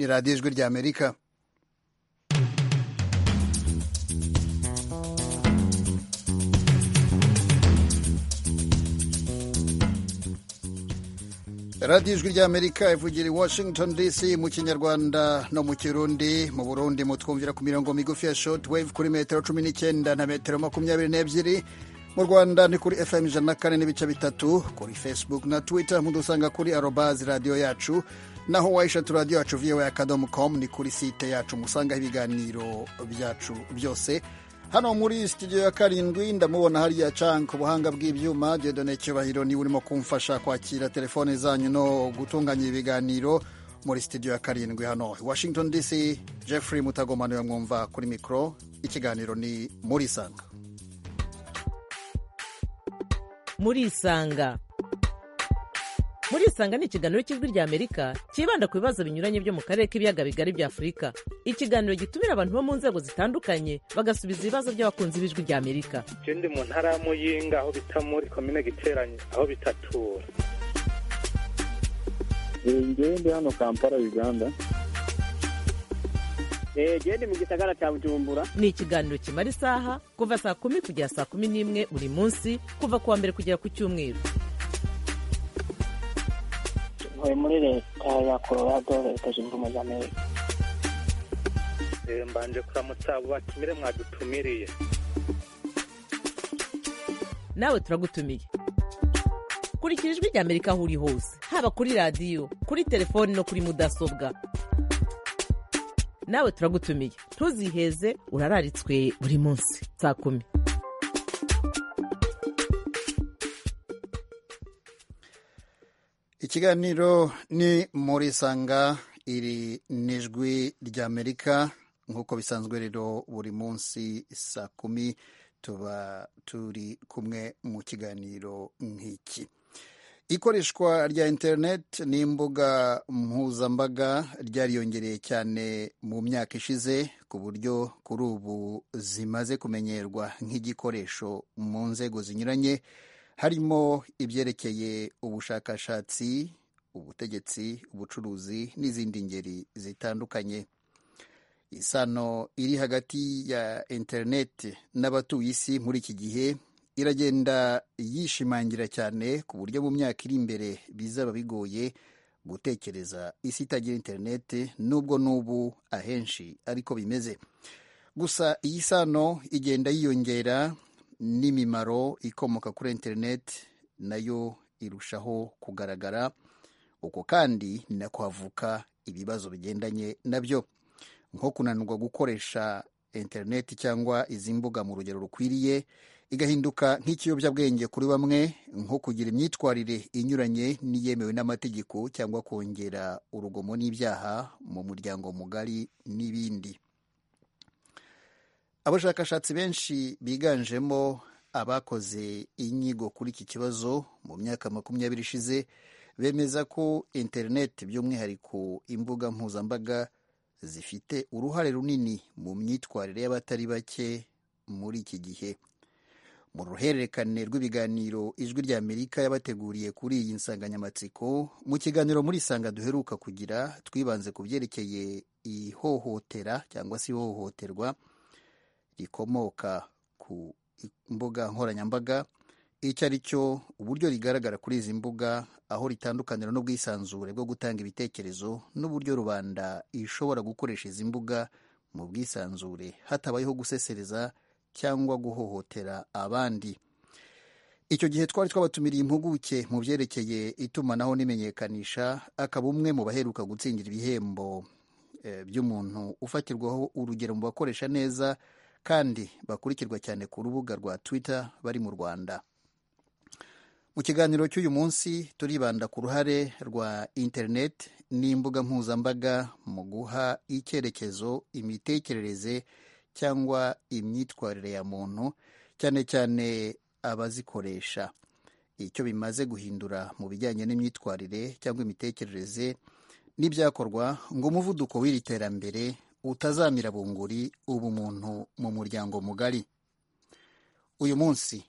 radiyo ijwi rya amerika radiyo ijwi rya amerika ivugira i washington dc mu kinyarwanda no mu kirundi mu burundi mutwumvira ku mirongo migufi ya short wave kuri metero cumi n'icyenda na metero makumyabiri n'ebyiri mu rwanda ni kuri fm ijana na kane n'ibice bitatu kuri facebook na twitter mudusanga kuri arobazi radiyo yacu naho wayishatu radiyo yacu voa akadomo com ni kuri site yacu musangaho ibiganiro byacu byose hano muri studio ya karindwi ndamubona hariya canke ubuhanga bw'ibyuma jedone cyubahiro niba urimo kumfasha kwakira telefone zanyu no gutunganya ibiganiro muri studio ya karindwi hano washington dc jeffrey mutagomano yamwumva kuri mikoro ikiganiro ni muri isanga muri isanga muri isanga ni ikiganiro cy'ijwi rya amerika cyibanda ku bibazo binyuranye byo mu karere k'ibiyaga bigari bya afurika ikiganiro gitumira abantu bo mu nzego zitandukanye bagasubiza ibibazo by'abakunzi b'ijwi rya amerika je ndi mu ntara y'amuyinga aho bita muri komine giteranye aho bitatura ngewe ndi hano kampala uganda eee ni mu gisagara cya bujumbura ni ikiganiro kimara isaha kuva saa kumi kugera saa kumi n'imwe buri munsi kuva ku wa mbere kugera ku cyumweru ntuye muri leta ya colorado leta zunze ubumwe za amerika Eh, mbanje kuramutsa abo batumire mwadutumiriye nawe turagutumiye kurikira ijwi rya amerika aho uri hose haba kuri radiyo kuri telefoni no kuri mudasobwa nawe turagutumiye ntuziheze urararitswe buri munsi saa kumi ikiganiro ni muri sanga iri n'ijwi rya amerika nk'uko bisanzwe rero buri munsi saa kumi tuba turi kumwe mu kiganiro nk'iki ikoreshwa rya interineti n'imbuga mpuzambaga ryariyongereye cyane mu myaka ishize ku buryo kuri ubu zimaze kumenyerwa nk'igikoresho mu nzego zinyuranye harimo ibyerekeye ubushakashatsi ubutegetsi ubucuruzi n'izindi ngeri zitandukanye isano iri hagati ya interineti n'abatuye isi muri iki gihe iragenda yishimangira cyane ku buryo mu myaka iri imbere bizaba bigoye gutekereza isi itagira interineti nubwo n'ubu ahenshi ariko bimeze gusa iyi sano igenda yiyongera n'imimaro ikomoka kuri interineti nayo irushaho kugaragara uko kandi ni nako havuka ibibazo bigendanye nabyo nko kunanirwa gukoresha interineti cyangwa izi mbuga mu rugero rukwiriye igahinduka nk'ikiyobyabwenge kuri bamwe nko kugira imyitwarire inyuranye n'iyemewe n'amategeko cyangwa kongera urugomo n'ibyaha mu muryango mugari n'ibindi abashakashatsi benshi biganjemo abakoze inyigo kuri iki kibazo mu myaka makumyabiri ishize bemeza ko interineti by'umwihariko imbuga mpuzambaga zifite uruhare runini mu myitwarire y'abatari bake muri iki gihe mu ruhererekane rw'ibiganiro ijwi rya amerika yabateguriye kuri iyi nsanganyamatsiko mu kiganiro muri isanga duheruka kugira twibanze ku byerekeye ihohotera cyangwa se ihohoterwa rikomoka ku mbuga nkoranyambaga icyo ari cyo uburyo rigaragara kuri izi mbuga aho ritandukanira n'ubwisanzure bwo gutanga ibitekerezo n'uburyo rubanda ishobora gukoresha izi mbuga mu bwisanzure hatabayeho gusesereza cyangwa guhohotera abandi icyo gihe twari twabatumiriye impuguke mu byerekeye itumanaho n'imenyekanisha akaba umwe mu baheruka gutsindira ibihembo by'umuntu ufatirwaho urugero mu bakoresha neza kandi bakurikirwa cyane ku rubuga rwa twitter bari mu rwanda mu kiganiro cy'uyu munsi turibanda ku ruhare rwa interineti n'imbuga mpuzambaga mu guha icyerekezo imitekerereze cyangwa imyitwarire ya muntu cyane cyane abazikoresha icyo bimaze guhindura mu bijyanye n'imyitwarire cyangwa imitekerereze n'ibyakorwa ngo umuvuduko w'iri terambere utazamira bunguri ubumuntu mu muryango mugari uyu munsi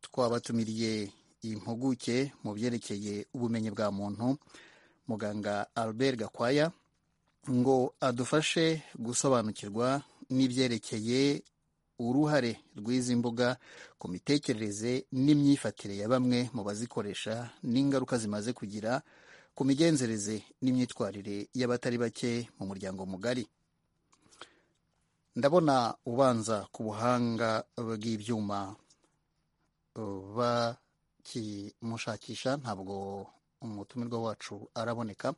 twabatumiriye impuguke mu byerekeye ubumenyi bwa muntu muganga albert gakwaya ngo adufashe gusobanukirwa n'ibyerekeye uruhare rw'izi mbuga ku mitekerereze n'imyifatire ya bamwe mu bazikoresha n'ingaruka zimaze kugira ku migenzereze n'imyitwarire y'abatari bake mu muryango mugari ndabona ubanza ku buhanga bw'ibyuma bakimushakisha ntabwo umutumirwa wacu araboneka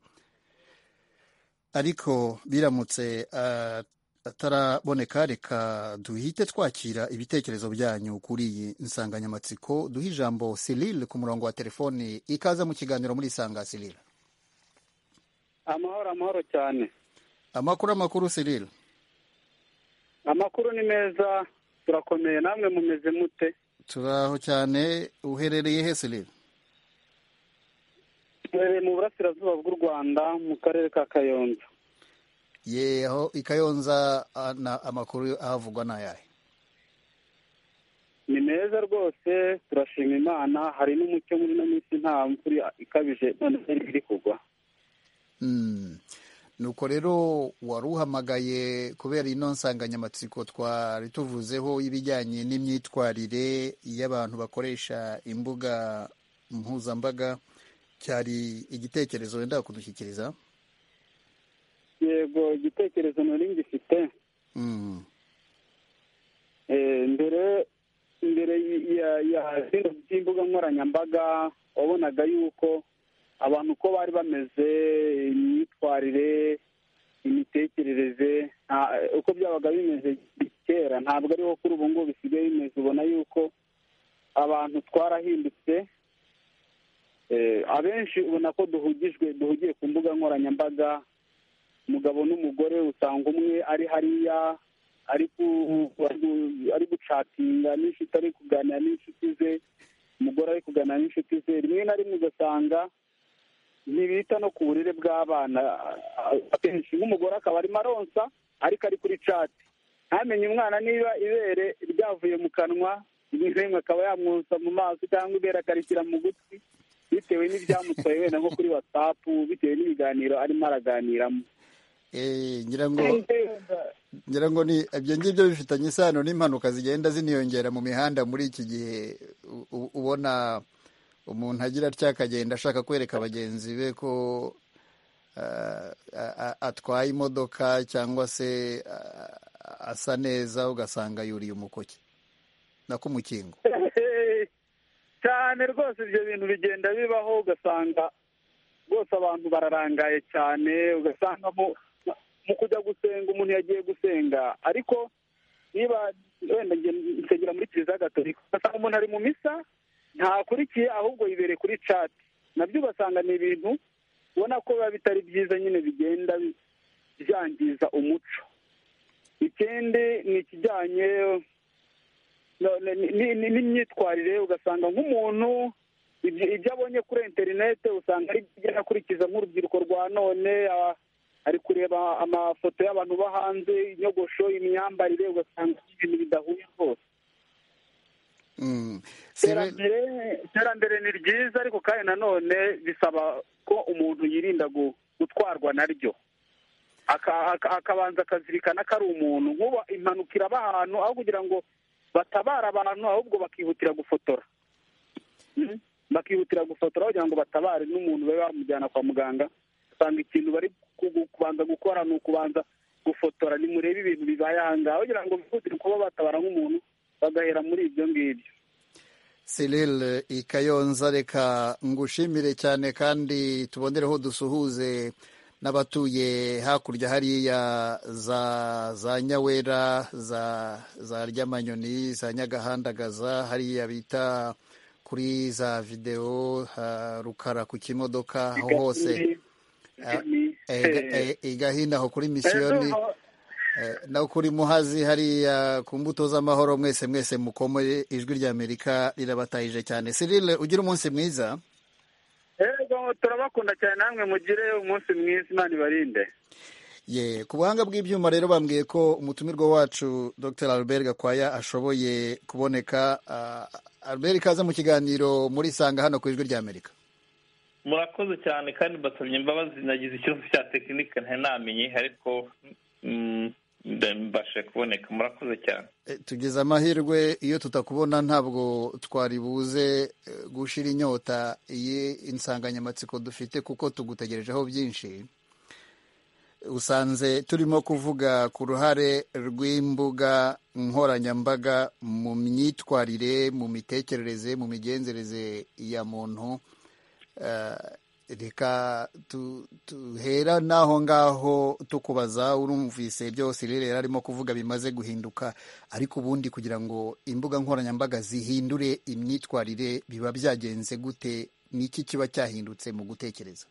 ariko biramutse ah, ataraboneka reka duhite twakira ibitekerezo byanyu kuri iyi nsanganyamatsiko duhe ijambo Cyril ku murongo wa telefoni ikaza mu kiganiro muri isanga Cyril amahoro amahoro cyane amakuru amakuru Cyril amakuru ni meza turakomeye namwe mumeze mute turaho cyane uherereye he Cyril Duherereye mu burasirazuba bw'u rwanda mu karere ka kayonza ye aho i Kayonza ah, na- amakuru ahavugwa ni ayahe ni meza rwose turashima imana hari n'umucyo muri ino minsi nta mvura ikabije none se iri kugwa Mm. nuko rero wari uhamagaye kubera ino nsanganyamatsiko twari tuvuzeho ibijyanye n'imyitwarire y'abantu bakoresha imbuga mpuzambaga cyari igitekerezo wenda kudushyikiriza yego igitekerezo nari ngifite Mm. Eh, mbere mbere ya ya zino z'imbuga nkoranyambaga wabonaga yuko abantu uko bari bameze imyitwarire imitekerereze nta- uko byabaga bimeze kera ntabwo ariho kuri ubu ngubu bisigaye bimeze ubona yuko abantu twarahindutse Eh, abenshi ubona ko duhugijwe duhugiye ku mbuga nkoranyambaga umugabo n'umugore usanga umwe ari hariya ari ku- ari gucatinga n'inshuti ari kuganira n'inshuti ze umugore ari kuganira n'inshuti ze rimwe na rimwe ugasanga ntibita no ku burere bw'abana akenshi nk'umugore akaba arimo aronsa ariko ari kuri cati ntamenye umwana niba ibere ryavuye mu kanwa rimwe na rimwe akaba yamwosa mu maso cyangwa ibere akarishyira mu gutwi bitewe n'ibyamutwaye wenda nko kuri watsapu bitewe n'ibiganiro arimo araganiramo Eh, ngira ngo ngira ngo ni ibyo ngibyo bifitanye isano n'impanuka zigenda ziniyongera mu mihanda muri iki gihe U- u- ubona umuntu agira atya akagenda ashaka kwereka bagenzi be ko ah, a- a- atwaye imodoka cyangwa se ah, asa neza ugasanga yuriye umukoki nako umukingo cyane rwose ibyo bintu bigenda bibaho ugasanga rwose abantu bararangaye cyane ugasanga mu- mu kujya gusenga umuntu yagiye gusenga ariko niba wenda njye nsengera muri kiliziya gatolika ugasanga umuntu ari mu misa ntakurikiye ahubwo yibereye kuri cati nabyo ugasanga ni ibintu ubona ko biba bitari byiza nyine bigenda bi- byangiza umuco ikindi ni ikijyanye no- ni- ni- ni- n'imyitwarire ugasanga nk'umuntu ibyo ibyo abonye kuri interinete usanga ari byo agenda akurikiza nk'urubyiruko rwa none a- ari kureba amafoto y'abantu bo hanze inyogosho imyambarire ugasanga ibintu bidahuye rwose Mm. Cyril- iterambere iterambere ni ryiza ariko kandi nanone bisaba ko umuntu yirinda gu- gutwarwa naryo Aka- aka- akabanza akazirikana ko ari umuntu nk'ubu impanuka iraba ahantu aho kugira ngo batabare abantu ahubwo bakihutira gufotora Mhm. bakihutira gufotora kugira ngo batabare n'umuntu babe bamujyana kwa muganga usanga ikintu bari ku- ku- kubanza gukora ni ukubanza gufotora nimurebe ibintu bibaye ahangaha kugira ngo bihutire kuba batabara nk'umuntu bagahera muri ibyo ngibyo Cyril Ikayonza reka ngushimire cyane kandi tubonereho dusuhuze n'abatuye hakurya hariya za za Nyawera za za Ryamanyoni za Nyagahandagaza hariya bita kuri za videwo ha, rukara ku kimodoka aho hose Eh, ga- eh, i Gahinda aho kuri misiyoni Eh, no kuri muhazi hariya ku mbuto z'amahoro mwese mwese mukomore ijwi rya amerika rirabatahije cyane Cyril ugira umunsi mwiza Yego turabakunda cyane namwe mugire umunsi mwiza imana ibarinde ye ku buhanga bw'ibyuma rero bambwiye ko umutumirwa wacu dr albert gakwaya ashoboye kuboneka Ah, albert ikaze mu kiganiro muri sanga hano ku ijwi rya amerika murakoze cyane kandi mbasabye imbabazi nagize ikibazo cya tekinike ntanamenye ariko mm, mbashe kuboneka murakoze cyane Eh, tugize amahirwe iyo tutakubona ntabwo twari buze eh, gushira inyota iyi insanganyamatsiko dufite kuko tugutegerejeho byinshi usanze turimo kuvuga ku ruhare rw'imbuga nkoranyambaga mu myitwarire mu mitekerereze mu migenzereze ya muntu Eh, reka tu- tuhera n'aho ngaho tukubaza urumvise byose rero yari arimo kuvuga bimaze guhinduka ariko ubundi kugira ngo imbuga nkoranyambaga zihindure imyitwarire biba byagenze gute niki kiba cyahindutse mu gutekereza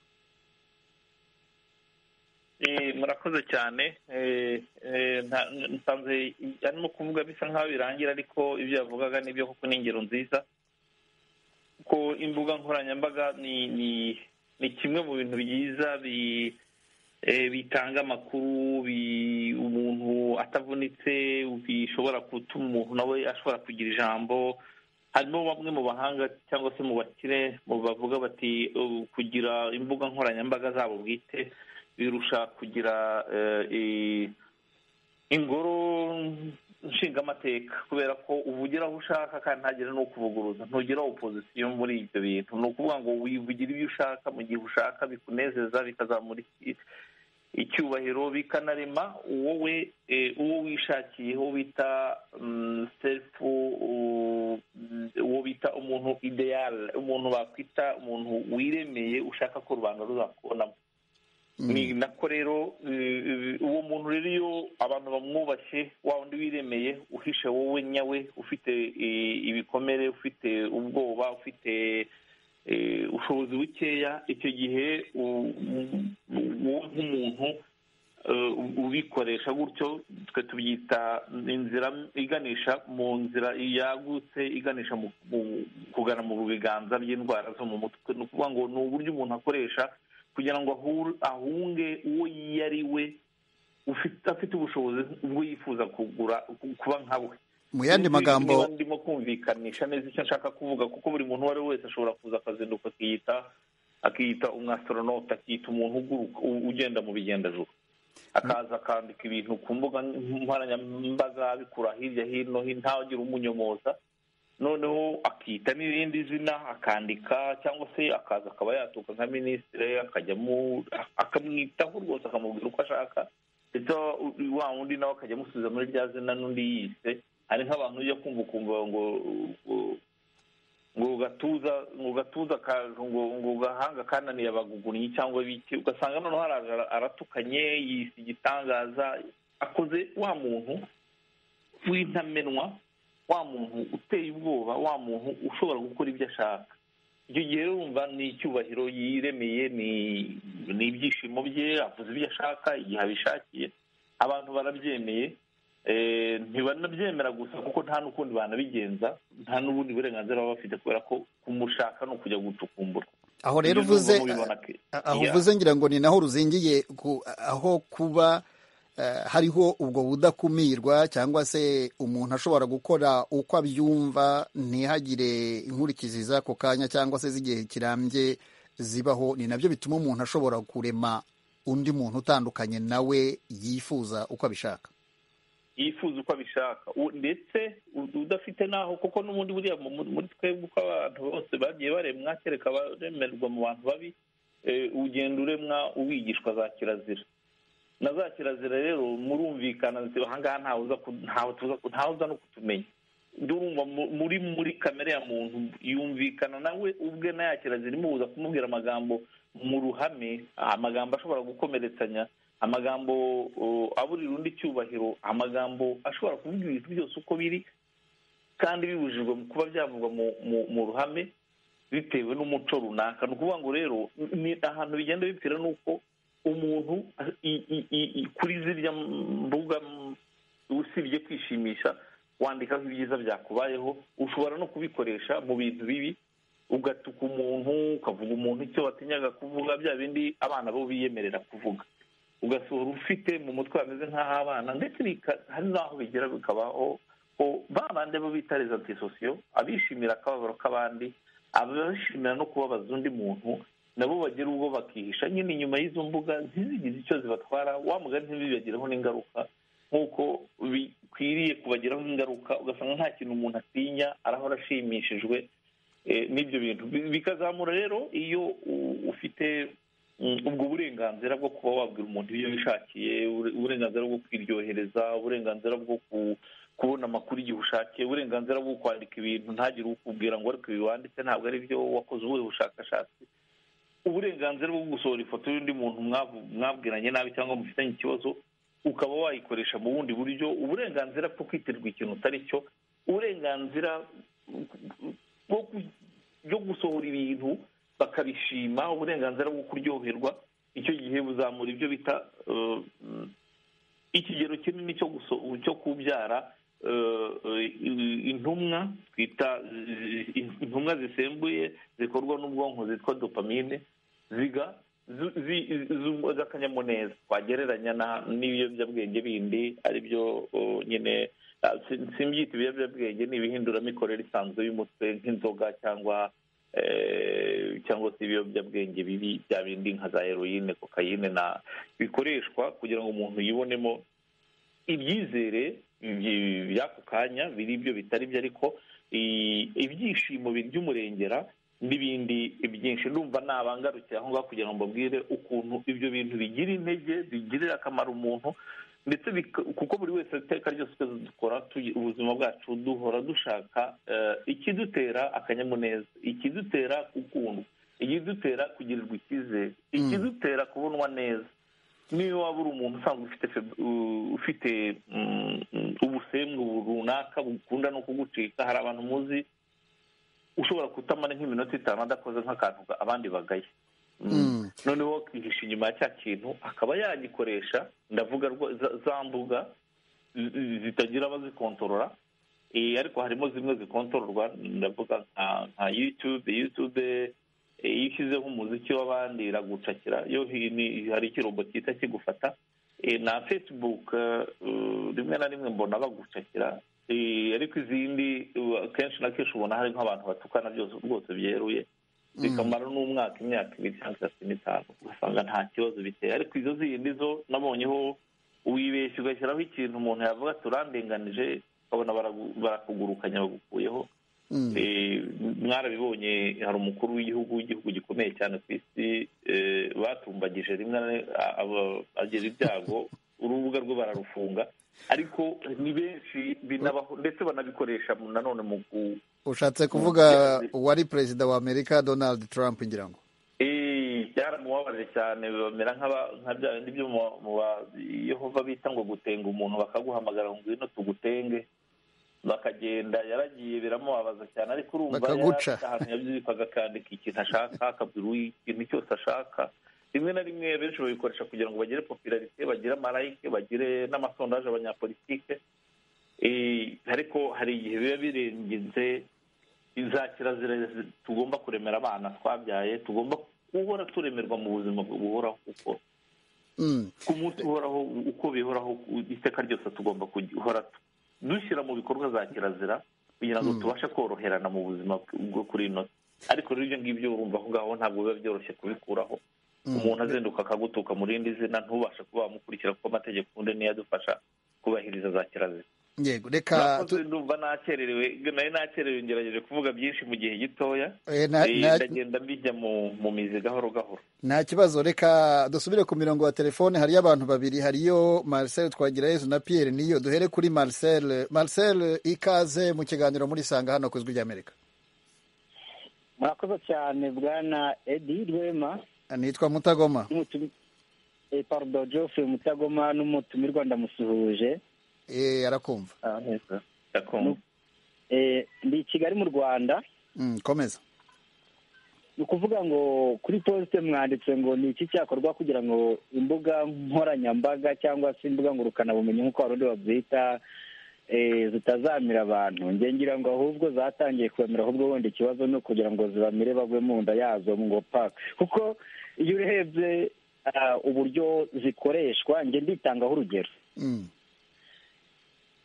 Eh, murakoze cyane Eh, eh, nta- nsanze arimo kuvuga bisa nk'aho birangira ariko ibyo yavugaga nibyo kuko ni ingero nziza ko imbuga nkoranyambaga ni ni ni kimwe mu bintu byiza bi eh, bitanga amakuru bi- umuntu atavunitse bishobora gutuma umuntu nawe ashobora kugira ijambo harimo bamwe mu bahanga cyangwa se mu bakire mu bavuga bati "Oh, kugira imbuga nkoranyambaga zabo bwite birusha kugira eh, i- ingoro nshingamateka kubera ko uvugira aho ushaka kandi ntagire n'ukuvuguruza ntugira opozisiyo muri ibyo bintu ni ukuvuga ngo wivugira ibyo ushaka mu gihe ushaka bikunezeza bikazamura iki- icyubahiro bikanarema wowe eh, uwo wishakiye uwo bita mm, self u- uwo bita umuntu ideal umuntu bakwita umuntu wiremeye ushaka ko rubanda ruzakubonamo ni nako rero eh, eh, uwo muntu rero iyo abantu bamwubashye wa wundi wiremeye uhishe wowe nyawe ufite eh, ibikomere ufite ubwoba ufite eh, ubushobozi bukeya icyo gihe u- u- wowe nk'umuntu eh, ubikoresha gutyo twe tubyita inzira iganisha mu nzira yagutse iganisha mu- mu- kugana mu biganza by'indwara zo mu mutwe ni ukuvuga ngo ni uburyo umuntu akoresha kugira ngo ahure- ahunge uwo yariwe ufite afite ubushobozi ubwo yifuza kugura ku- kuba nka we mu yandi Niba- magambo niba ndimo kumvikanisha neza icyo nshaka kuvuga kuko buri muntu uwo ari we wese ashobora kuza akazinduka akiyita akiyita umwasitoronote akiyita umuntu uguruka u- ugenda mu bigendajuba akaza akandika ibintu ku mbuga nkoranyambaga abikura hirya hino hin- ntawagire umunyomoza noneho akita n'irindi zina akandika cyangwa se akaza akaba yatuka nka minisitiri akajyamo akamwitaho rwose akamubwira uko ashaka ndetse wa wundi nawe akajya amusubiza muri rya zina n'undi yise hari nk'abantu ujya kumva ukumva ngo ngo- ngo gatuza ngo gatuza ka- ngo ngo gahanga kananiye abagugunnyi cyangwa biki ugasanga noneho haraje ara- aratukanye yise igitangaza akoze wa muntu w'intamenwa wa muntu uteye ubwoba wa muntu ushobora gukora ibyo ashaka icyo gihe rero wumva ni icyubahiro yiremeye ni ni ibyishimo bye avuze ibyo ashaka igihe abishakiye abantu barabyemeye Eh, ntibanabyemera gusa kuko nta n'ukundi banabigenza nta n'ubundi burenganzira baba bafite kubera ko kumushaka ni ukujya gucukumbura aho rero Ibyo uvuze nubwo mubibona ke- A- aho Yeah. uvuze ngira ngo ni naho ruzingiye ku- aho kuba eh, hariho ubwo budakumirwa cyangwa se umuntu ashobora gukora uko abyumva ntihagire inkurikizi z'ako kanya cyangwa se z'igihe kirambye zibaho ni nabyo bituma umuntu ashobora kurema undi muntu utandukanye nawe yifuza uko abishaka yifuza uko abishaka U- ndetse u- udafite n'aho kuko n'ubundi buriya mu- mu- muri twebwe uko abantu bose bagiye baremwa kereka abaremerwa mu bantu babi eh, ugenda uremwa ubigishwa za kirazira na za kirazira rero murumvikana nti ahangaha ntawe uza ku- ntawe tuza ku- ntawe uza no kutumenya ndurumva mu- muri muri kamere ya muntu yumvikana nawe ubwe na ya kirazira imubuza kumubwira amagambo mu ruhame amagambo ashobora gukomeretsanya amagambo uh, aburira undi icyubahiro amagambo ashobora kuvuga ibintu byose uko biri kandi bibujijwe mu kuba byavugwa mu, mu, mu ruhame bitewe n'umuco runaka ni ukuvuga ngo rero ni ahantu bigenda bipfira ni uko umuntu i- i- i- i- kuri zirya mbuga m- usibye kwishimisha wandikaho ibyiza byakubayeho ushobora no kubikoresha mu bintu bibi ugatuka umuntu ukavuga umuntu icyo watinyaga kuvuga bya bindi abana bo biyemerera kuvuga ugasohora ufite mu mutwe bameze nk'aho abana ndetse bika- hari n'aho bigera bikabaho ko ba bandi bo bita sosiyo abishimira akababaro k'abandi abishimira no kubabaza undi muntu nabo bagira ubwo bakihisha nyine inyuma y'izo mbuga ntizigize icyo zibatwara wa mugani ntibibagiraho n'ingaruka nk'uko bikwiriye kubagiraho ingaruka ugasanga nta kintu umuntu atinya arahora ashimishijwe n'ibyo bintu bikazamura rero iyo ufite ubwo burenganzira bwo kuba wabwira umuntu ibyo wishakiye uburenganzira bwo kwiryohereza uburenganzira bwo kubona amakuru igihe ushakiye uburenganzira bwo kwandika ibintu ntagire ukubwira ngo ariko ibi wanditse ntabwo ari byo wakoze ubuhe bushakashatsi uburenganzira bwo gusohora ifoto y'undi muntu mwabwiranye nabi cyangwa mufitanye ikibazo ukaba wayikoresha mu bundi buryo uburenganzira bwo kwitirirwa ikintu utari cyo uburenganzira bwo gusohora ibintu bakabishima uburenganzira bwo kuryoherwa icyo gihe buzamura ibyo bita ikigero kinini cyo kubyara intumwa twita intumwa zisembuye zikorwa n'ubwonko zitwa dopamine ziga z'akanyamuneza twagereranya n'ibiyobyabwenge bindi ari byo nyine simbyita ibiyobyabwenge ni ibihinduramikorere isanzwe y'umutwe nk'inzoga cyangwa cyangwa se ibiyobyabwenge bibi bya bindi nka za heroine kokayine na bikoreshwa kugira ngo umuntu yibonemo ibyizere by'ako kanya biri ibyo bitari byo ariko ibyishimo by'umurengera n'ibindi byinshi ndumva nabangarukiye aho ngaho kugira ngo mbabwire ukuntu ibyo bintu bigira intege bigirira akamaro umuntu ndetse kuko buri wese iteka ryose dukora ubuzima bwacu duhora dushaka ikidutera akanyamuneza ikidutera gukundwa ikidutera kugirirwa icyizere ikidutera kubonwa neza niba waba uri umuntu usanzwe ufite ubusembwa runaka bukunda no kugucika hari abantu muzi ushobora kutamara nk'iminota itanu adakoze nk'akantu abandi bagaye noneho akihisha inyuma ya cya kintu akaba yagikoresha ndavuga za mbuga zitagira abazikontorora ariko harimo zimwe zikontororwa ndavuga nka yutube yutube iyo ushyizeho umuziki w'abandi iragucakira yo hari ikirombo cyita kigufata na fesibuke rimwe na rimwe mbona bagucakira ariko izindi kenshi na kenshi ubona hari nk'abantu batukana byose rwose byeruye bikamara n'umwaka imyaka ibiri cyangwa itatu n'itanu ugasanga nta kibazo biteye ariko izo zindi zo nabonyeho wibeshya ugashyiraho ikintu umuntu yavuga turandenganije ukabona barakugurukanya bagukuyeho mwarabibonye hari umukuru w'igihugu w'igihugu gikomeye cyane ku isi batumbagije rimwe agira ibyago urubuga rwe bararufunga ariko ni benshi binabaho ndetse banabikoresha nanone mu ushatse kuvuga uwari perezida wa amerika donald trump ngira ngo byaramubabaje cyane bamera nka bya bindi byo mu bayehova bita ngo gutenga umuntu bakaguhamagara ngo ngwino tugutenge bakagenda yaragiye biramubabaza cyane ariko urumva ahantu yabyirikaga akandika ikintu ashaka akabwira ikintu cyose ashaka rimwe na rimwe benshi babikoresha kugira ngo bagire popularite bagire amarayike bagire n'amasondaje abanyapolitike ariko hari igihe biba birengenze za kirazira tugomba kuremera abana twabyaye tugomba guhora turemerwa mu buzima buhoraho kuko ku munsi uhoraho uko bihoraho iteka ryose tugomba guhora dushyira mu bikorwa za kirazira kugira ngo tubashe koroherana mu buzima bwo kuri ino ariko rero ibyo ngibyo urumva aho ngaho ntabwo biba byoroshye kubikuraho umuntu azinduka akagutuka mu rindi zina ntubashe kuba wamukurikira kuko amategeko ubundi niyo adufasha kubahiriza za kirazira yego reka ndumva nakererewe nari nakererewe ngerageje kuvuga byinshi mu gihe gitoya ndagenda mbijya mu mizi gahoro gahoro nta kibazo reka dusubire ku mirongo ya telefone hariyo abantu babiri hariyo marcel twagirayezu na pierre niyo duhere kuri marcel marcel ikaze mu kiganiro muri sanga hano ku ijwi ry'amerika murakoze cyane bwana edi rwema nitwa mutagoma parudo jofre mutagoma n'umutumirwa ndamusuhuje arakumva ndi i kigali mu rwanda komeza ni ukuvuga ngo kuri posite mwanditse ngo ni iki cyakorwa kugira ngo imbuga nkoranyambaga cyangwa se imbuga ngurukanabumenyi nk'uko abarundi babyita zitazamira abantu ngira ngo ahubwo zatangiye kubamira ahubwo wenda ikibazo ni ukugira ngo zibamire bagwe mu nda yazo ngo paka kuko iyo urebye uburyo zikoreshwa njye nditangaho urugero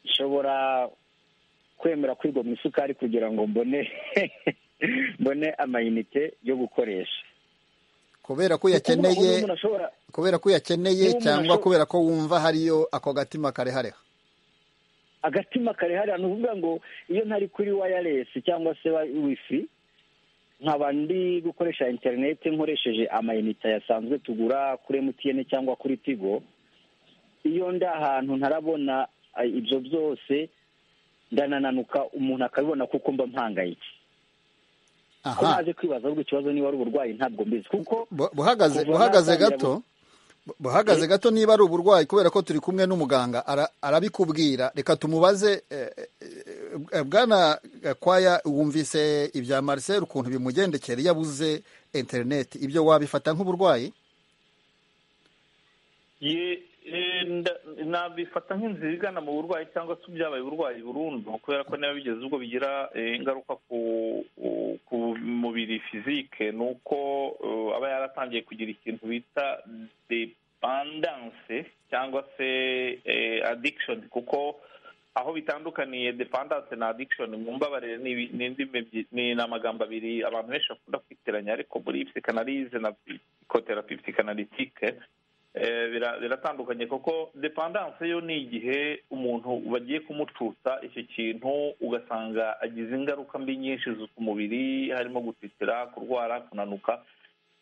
nshobora kwemera kwigwa mu isukari kugira ngo mbone mbone amayinite yo gukoresha kubera ko uyakeneye umuntu ashobora kubera ko uyakeneye Niba umuntu cyangwa asho- kubera ko wumva hariyo ako gatima karehareha agatima karehariya ni ukuvuga ngo iyo ntari kuri wayaresi cyangwa se wa- wifi nkaba ndi gukoresha interineti nkoresheje amayinite yasanzwe tugura kuri emutiyene cyangwa kuri tigo iyo ndi ahantu ntarabona eh, ibyo byose ndanananuka umuntu akabibona kuko mba mpangayitse ko aha naje kwibaza ahubwo ikibazo niba ari uburwayi ntabwo mbizi kuko Bu- buhagaze kuva buhagaze natangira gato bu- buhagaze gato niba ari uburwayi kubera ko turi kumwe n'umuganga ara- arabikubwira reka tumubaze eh, eh, eh, bwana gakwaya wumvise ibya marcel ukuntu bimugendekera iyo abuze interineti ibyo wabifata nk'uburwayi Ye- eh, nda- nabifata nk'inzira igana mu burwayi cyangwa se byabaye uburwayi burundu kubera ko niba bigeze ubwo bigira eh, ingaruka ku ku mubiri fizike ni uko eh, aba yaratangiye kugira ikintu bita depandanse cyangwa se eh, addiction kuko aho bitandukaniye dependanse na addiction mu mbabarire ni ibi- ni indimi ebyi- ni ni amagambo abiri abantu benshi bakunda kwitiranya ariko muri psikanalize na psychotherapie psychanalytique Eh, bira- biratandukanye kuko dependanse yo ni igihe umuntu bagiye kumututsa icyo kintu ugasanga agize ingaruka mbi nyinshi zo- ku mubiri harimo gutitira kurwara kunanuka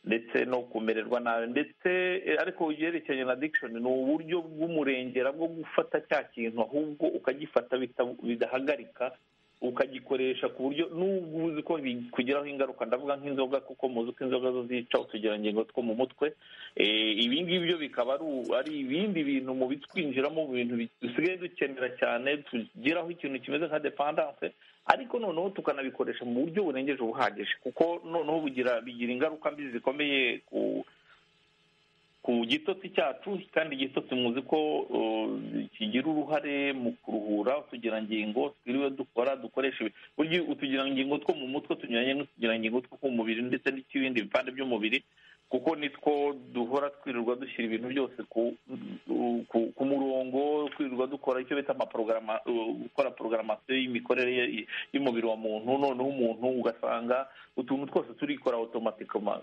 ndetse no kumererwa nabi ndetse eh, ariko ibyerekeranye na addiction ni uburyo bw'umurengera bwo gufata cya kintu ahubwo ukagifata bita- bidahagarika ukagikoresha ku buryo n'ubwo uzi ko bikugiraho ingaruka ndavuga nk'inzoga kuko muzi ko inzoga zo zica utugirangingo two mu mutwe Eh, ibi ngibi byo bikaba ari u- ari ibindi bintu mu bitwinjiramo mu bintu bi- dusigaye dukenera cyane tugiraho ikintu kimeze nka dependanse ariko noneho tukanabikoresha mu buryo burengeje ubuhagije kuko noneho bugira bigira ingaruka mbi zikomeye ku ku gitotsi cyacu kandi igitotsi muzi ko uh, kigira uruhare mu kuruhura utugirangingo twiriwe dukora dukoresha ibi- burya utugirangingo two mu mutwe tunyuranye n'utugirangingo two ku mubiri ndetse n'ibindi bipande by'umubiri kuko nitwo duhora twirirwa dushyira ibintu byose ku ku, ku murongo twirirwa dukora icyo bita amaporogaramu gukora porogaramasiyo y'imikorere y- y'umubiri wa muntu noneho umuntu ugasanga utuntu twose turikora otomatikoma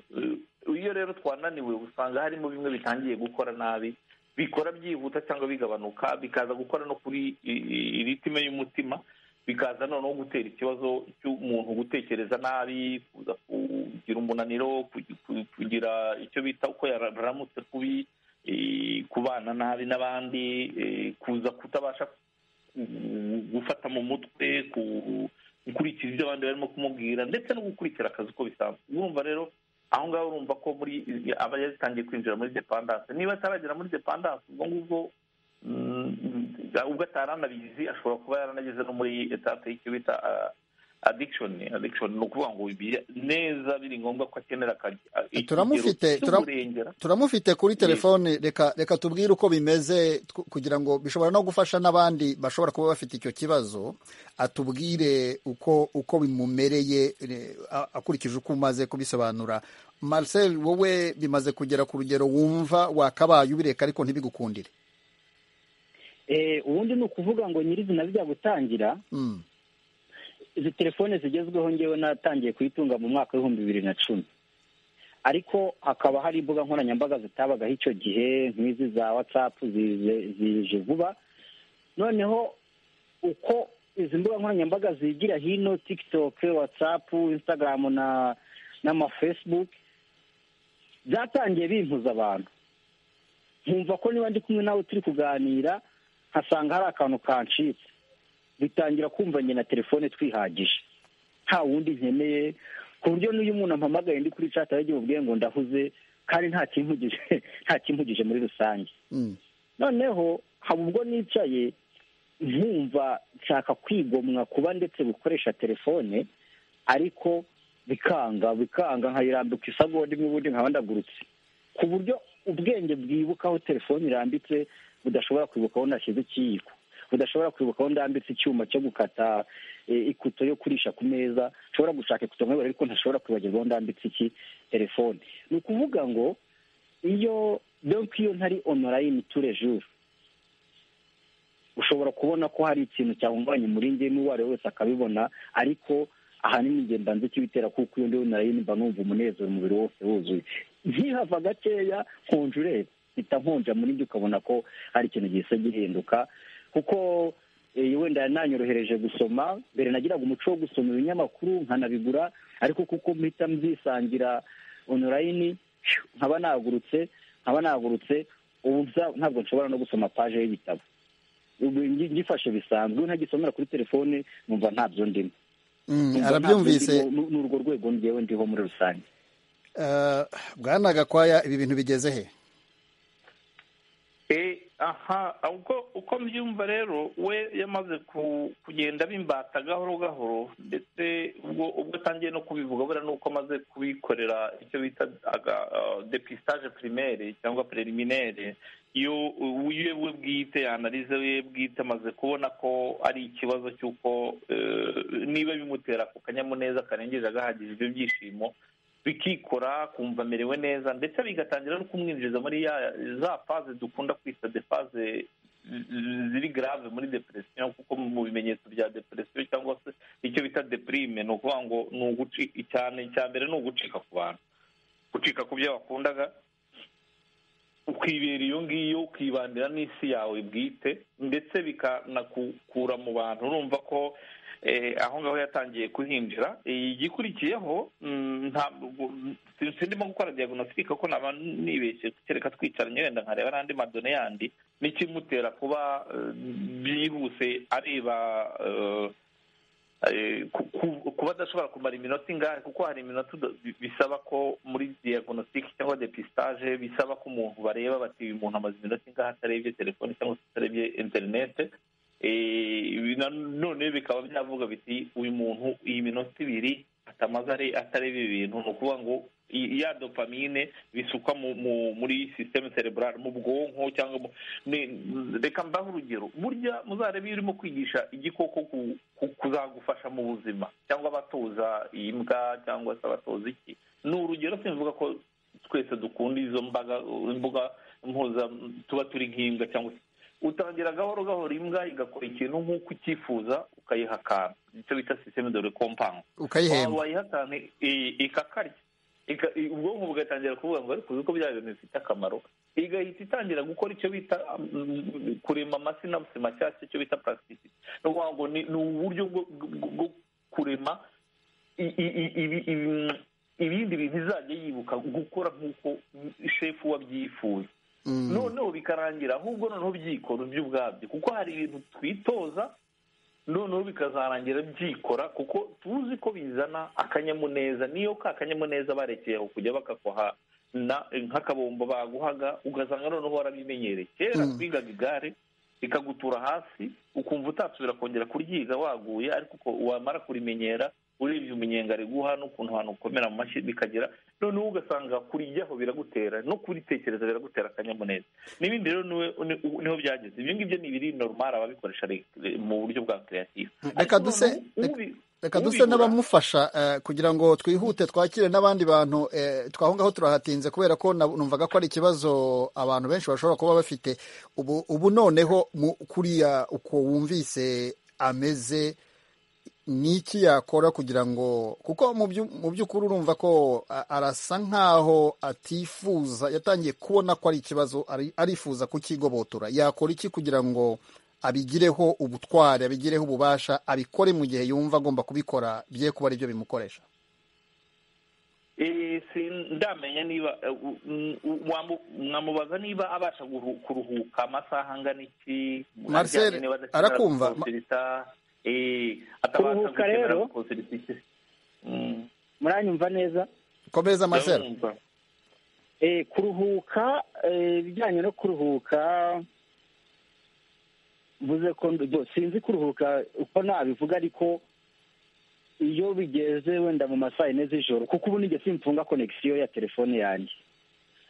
iyo rero twananiwe usanga harimo bimwe bitangiye gukora nabi bikora byihuta cyangwa bigabanuka bikaza gukora no kuri i- i- iritime y'umutima bikaza noneho gutera ikibazo cy'umuntu gutekereza nabi kuza kugira umunaniro kugi- ku- kugira icyo bita uko yaramutse kubi eh, kubana nabi n'abandi eh, kuza kutabasha ku- gufata mu mutwe ku- gukurikiza ibyo abandi barimo kumubwira ndetse no gukurikira akazi uko bisanzwe urumva rero aho ngaho urumva ko muri aba yatangiye kwinjira muri depandanse niba ataragera muri depandanse ubwo ngubwo mm, ubwo ataranabizi ashobora kuba yaranageze no muri etape y'icyo bita ah, addiction addiction ni ukuvuga ngo bi- neza biri ngombwa ko akenera akagira- ikigero Turamufite, turam- cy'uburengera turamufite kuri Yego. telefone reka reka tubwire uko bimeze tw- kugira ngo bishobora no gufasha n'abandi bashobora kuba bafite icyo kibazo atubwire uko uko bimumereye re- a- akurikije uko umaze kubisobanura Marcel wowe bimaze kugera ku rugero wumva wakabaye ubireka ariko ntibigukundire eh, ubundi ni ukuvuga ngo nyirizina bijya gutangira Mm. izi telefone zigezweho ngewe natangiye kuyitunga mu mwaka w'ibihumbi bibiri na cumi ariko hakaba hari imbuga nkoranyambaga zitabagaho icyo gihe nk'izi za watsapu zize- zije vuba noneho uko izi mbuga nkoranyambaga zigira hino tikitoke watsapu instagaramu na n'amafesibuke byatangiye bimpuza abantu nkumva ko niba ndi kumwe nawe turi kuganira nkasanga hari akantu kancitse bitangira kumva njye na telefone twihagije nta wundi nkeneye ku buryo n'iyo umuntu ampamagaye ndi kuri cata yagiye ubwiye ngo ndahuze kandi nta kimpugije nta kimpugije muri rusange Mm. noneho haba ubwo nicaye nkumva nshaka kwigomwa kuba ndetse gukoresha telefone ariko bikanga bikanga nkayirambika isagonda imwe ubundi nkaba ndagurutse ku buryo ubwenge bwibuka aho telefone irambitse budashobora kwibuka aho nashyize ikiyiko budashobora kwibuka aho ndambitse icyuma cyo gukata eh, ikuto yo kurisha ku meza nshobora gushaka ikuto nkabura ariko ntashobora kwibagirwa aho ndambitse iki telefone ni ukuvuga ngo iyo donk iyo ntari onorayini turejuru ushobora kubona ko hari ikintu cyahungabanya umuringi n'uwo ari we wese akabibona ariko ahanini njye mba nzi ikibitera kuko iyo ndiwe narayini mba numva umunezero umubiri wose wuzuye ntihava gakeya konjurere mpita nkonja muri njye ukabona ko hari ikintu gihise gihinduka kuko eh, wenda nanyorohereje gusoma mbere nagiraga umuco wo gusoma ibinyamakuru nkanabigura ariko kuko mpita mbyisangira onorayini nkaba nagurutse nkaba nagurutse ubu nza- ntabwo nshobora no gusoma paje y'ibitabo ubu ngi- ngifashe bisanzwe iyo ntagisomera kuri telefone numva ntabyo ndimo Mm, Numva arabyumvise ntabyo ndimo, ni ni urwo rwego ngewe ndiho muri rusange Eh, bwana gakwaya ibi bintu bigeze he Eh, aha ubwo uko mbyumva rero we yamaze ku- kugenda bimbata gahoro gahoro ndetse ubwo ubwo atangiye no kubivuga buriya ni uko amaze kubikorera icyo bita aga- ah, depistage primaire cyangwa preliminaire iyo uyu we bwite analize we bwite amaze kubona ko ari ikibazo cy'uko eh, niba bimutera ku kanyamuneza karengeje agahagije ibyo byishimo bikikora kumva amerewe neza ndetse bigatangira no kumwinjiza muri ya za faze dukunda kwita de faze mm, ziri grave muri depresiyo kuko mu bimenyetso bya depresiyo cyangwa se icyo bita deprime ni ukuvuga ngo ni ugucika cyane cya mbere ni ugucika ku bantu gucika ku byo wakundaga ukibera iyo ngiyo ukibandira n'isi yawe bwite ndetse bikanakukura mu bantu urumva ko eh, aho ngaho yatangiye kuhinjira Eh, igikurikiyeho mm, ntabwo si- sindimo gukora diagnostic ko naba nibeshye kereka twicaranye wenda nkareba n'andi madone yandi n'ikimutera kuba eh, byihuse areba eh, eh, ku- ku- kuba adashobora kumara iminota ingahe kuko hari iminota uda- bi- bisaba ko muri diagnostic cyangwa depistage bisaba ko umuntu bareba bati uyu muntu amaze iminota ingahe atarebye telefone cyangwa se atarebye interinete Eh, ibi na none bikaba byavuga biti uyu muntu iyi minota ibiri atamaze are- atareba ibi bintu ni ukuvuga ngo i- ya dopamine bisukwa mu- mu- muri sisiteme cerebral mu bwonko cyangwa mu- ni- reka mbahe urugero burya muzarebe iyo urimo kwigisha igikoko ku- ku- kuzagufasha mu buzima cyangwa abatoza imbwa cyangwa se abatoza iki ni urugero simvuga ko twese dukunda izo mbaga imbuga mpuza tuba turi nk'imbwa cyangwa se utangira gahoro gahoro imbwa igakora ikintu nk'uko ucyifuza ukayiha akantu icyo bita sisiteme de rekompanse ukayihemba wayiha akantu i- ikakarya Ika- i- ubwonko bugatangira kuvuga ngo ariko uzi ko bya bintu bifite akamaro igahita itangira gukora icyo bita mm, kurema amasinapsi mashyashya icyo bita purasitisiti ni ukuvuga ngo ni ni uburyo bwo bwo- bwo kurema i- i- i- ibi- ibi- ibindi bintu izajya yibuka gukora nk'uko shefu wabyifuza Mm. noneho bikarangira ahubwo noneho byikora ibyo ubwabyo kuko hari ibintu twitoza noneho bikazarangira byikora kuko tuzi ko bizana akanyamuneza niyo ka akanyamuneza barekeye aho kujya bakakoha na- nk'akabombo baguhaga ugasanga noneho warabimenyereye kera Mm. twigaga igare rikagutura hasi ukumva utasubira kongera kuryiga waguye ariko uko wamara kurimenyera urebye umunyenga riguha n'ukuntu ahantu ukomera mu mashyi bikagira noneho ugasanga kurijyaho biragutera no kuritekereza biragutera akanyamuneza n'ibindi rero niwe- ni- niho byageze ibyo ngibyo ni ibiri normal ababikoresha re- re- mu buryo bwa creative Reka duse- reka duse n'abamufasha eh, kugira ngo twihute twakire n'abandi bantu eh, twaho ngaho turahatinze kubera ko na- numvaga ko ari ikibazo abantu benshi bashobora kuba bafite ubu ubu noneho mu- kuriya uko wumvise ameze ni iki yakora kugira ngo kuko mu byu- mu by'ukuri urumva ko a- arasa nk'aho atifuza yatangiye kubona ko ari ikibazo ari- arifuza kukigobotora yakora iki kugira ngo abigireho ubutwari abigireho ububasha abikore mu gihe yumva agomba kubikora bye kuba ari byo bimukoresha Eh, sindamenya niba eh, u- m- u- wamu- mwamubaza niba abasha guhu- kuruhuka amasaha angana iki Marcel, aryamye niba adakenera arakumva. gukonserita, eh, atabasha Kuruhuka gukenera rero. gukonserita iki. Mm, muranyumva neza komeza masera ndabumva. Eh, kuruhuka eh, ibijyanye no kuruhuka mvuze ko ndo- bo, sinzi kuruhuka uko nabivuga ariko iyo bigeze wenda mu masaha ine z'ijoro kuko ubu nijye simfunga konegisiyo ya telefone yanjye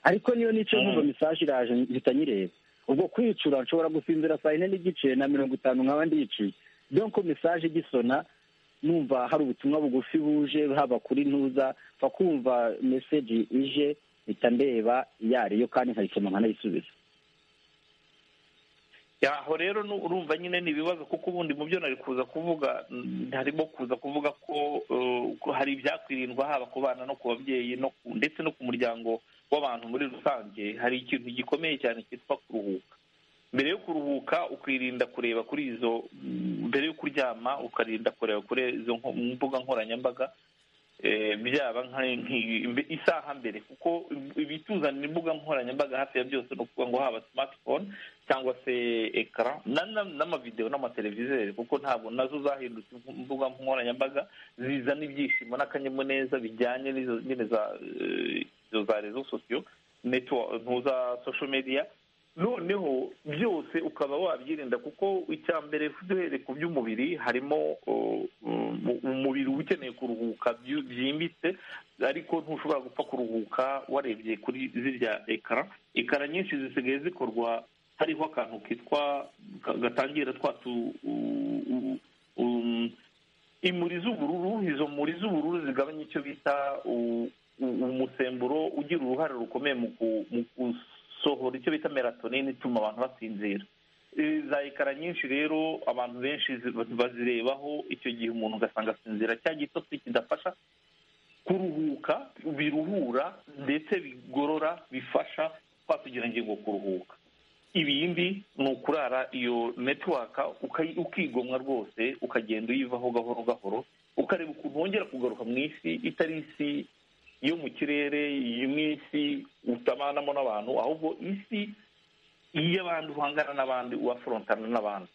ariko niyo nicaye Mm. nkumva mesaje iraje mpita nyireba ubwo kwicura nshobora gusinzira saa yine n'igice na mirongo itanu nkaba ndiciye donko mesaje igisona numva hari ubutumwa bugufi buje haba kuri ntuza mfa kumva meseji ije mpita ndeba iyo ari yo kandi nkayisoma nkanayisubiza Ya, aho rero nu- urumva nyine ni ibibazo kuko ubundi mu byo nari kuza kuvuga mm, harimo kuza kuvuga ko eh, ko hari ibyakwirindwa haba ku bana no ku babyeyi no ku- ndetse no ku muryango w'abantu muri rusange hari ikintu gikomeye cyane cyitwa kuruhuka mbere yo kuruhuka ukirinda kureba kuri izo mbere yo kuryama ukarinda kureba kuri izo nko- mbuga nkoranyambaga eh, byaba nka- nki- mbe- isaha mbere kuko ibituzanira imbuga nkoranyambaga hafi ya byose ni ukuvuga ngo haba smartphone cyangwa se ekara na- na- n'amavidewo n'amateleviziyo kuko ntabwo nazo zahindutse imbuga nkoranyambaga zizana ibyishimo n'akanyamuneza bijyanye n'izo nyine za eh, izo za rezo sosiyo network ntuza social media noneho byose ukaba wabyirinda kuko icya mbere duhereye ku by'umubiri harimo uh, um, umubiri uba ukeneye kuruhuka byu- byimbitse ariko ntushobora gupfa kuruhuka warebye kuri zirya ekara ekara nyinshi zisigaye zikorwa hariho akantu kitwa ka- gatangira twa tu u- u- um, imuri z'ubururu izo muri z'ubururu zigabanya icyo bita u- u- umusemburo ugira uruhare rukomeye mu ku- mu gusohora icyo bita melatonine ituma abantu basinzira Eh, za ekara nyinshi rero abantu benshi zi- bazirebaho icyo gihe umuntu ugasanga asinzira cya gitotsi kidafasha kuruhuka biruhura ndetse bigorora bifasha twatugira ingingo kuruhuka ibindi ni ukurara iyo netiwaka ukayi- ukigomwa rwose ukagenda uyivaho gahoro gahoro ukareba ukuntu wongera kugaruka mu isi itari isi yo mu kirere iyo mu isi utabanamo n'abantu ahubwo isi y'abantu uhangana n'abandi uwaforontana n'abandi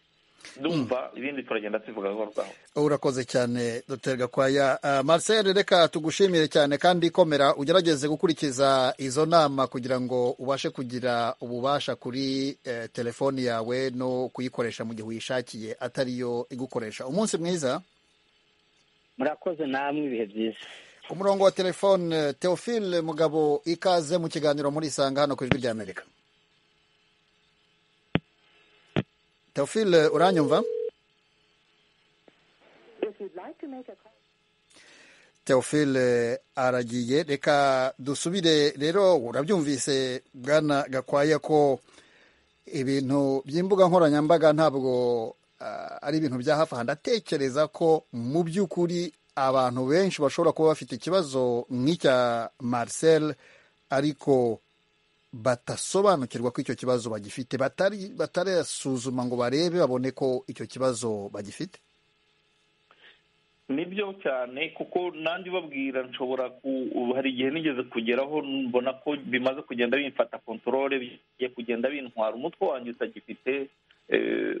ndumva ibindi turagenda tubivuga gahoro gahoro urakoze cyane dr gakwaya Ah, marcel reka tugushimire cyane kandi komera ugerageze gukurikiza izo nama kugira ngo ubashe kugira ububasha kuri eh, telefoni yawe no kuyikoresha mu gihe uyishakiye atariyo igukoresha umunsi mwiza murakoze namwe ibihe byiza ku murongo wa telefone teofile mugabo ikaze mu kiganiro muri isanga hano ku ijwi rya amerika teofile uranyumva teofile aragiye reka dusubire rero urabyumvise bwana gakwaya ko ibintu by'imbuga nkoranyambaga ntabwo ah, ari ibintu bya hafi aha ndatekereza ko mu by'ukuri abantu benshi bashobora kuba bafite ikibazo nk'icya marcel ariko batasobanukirwa ko icyo kibazo bagifite batari batarasuzuma ngo barebe babone ko icyo kibazo bagifite nibyo cyane kuko nanjye babwira nshobora ku ubu hari igihe nigeze kugeraho mbona ko bimaze kugenda bimfata kontorore bigiye kugenda bintwara umutwe wanjye utagifite eh,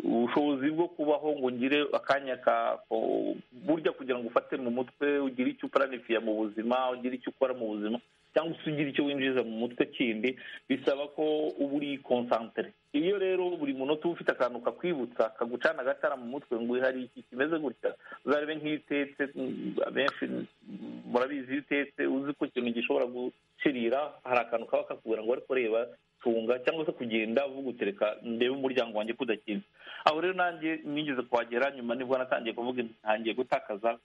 ubushobozi bwo kubaho ngo ngire akanya ka ko- burya kugira ngo ufate mu mutwe ugire icyo uparanifiya mu buzima ugire icyo ukora mu buzima cyangwa se ugira icyo winjiza mu mutwe kindi bisaba ko uba uri konsantere iyo rero buri munota uba ufite akantu kakwibutsa kagucana agatara mu mutwe ngo hari iki kimeze gutya uzarebe nk'iyo utetse mm, abenshi mm, murabizi iyo utetse uzi ko ikintu gishobora gushirira hari akantu kaba kakubwira ngo ariko reba tunga cyangwa se kugenda uvuga utereka ndebe umuryango wanjye ko udakinze aho rero nanjye nigeze kuhagera nyuma nibwo natangiye kuvuga ntangiye gutakaza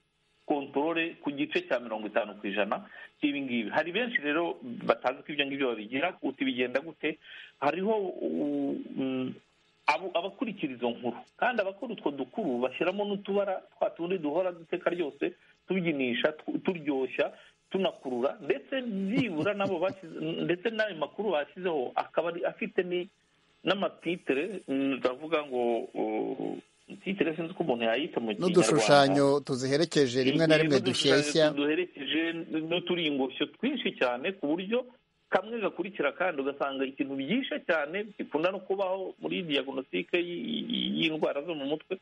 kontorore ku gice cya mirongo itanu ku ijana cy'ibi ngibi hari benshi rero batazi ko ibyo ngibyo babigira uti bigenda gute hariho u- mm, abo- abakurikira izo nkuru kandi abakora utwo dukuru bashyiramo n'utubara twa tundi duhora duteka ryose tubyininsha tu- turyoshya tunakurura ndetse byibura n'abo bashyize ndetse n'ayo makuru bashyizeho akaba ari- afite ni- n'amatitire mm, ndavuga ngo uh, titire sinzi ko umuntu yayita mu kinyarwanda n'udushushanyo tuziherekeje rimwe na rimwe dushyeshya duherekeje n'uturingosho twinshi cyane ku buryo kamwe gakurikira kandi ugasanga ikintu byishe cyane gikunda no kubaho muri diagnostique y- y- y'indwara zo mu mutwe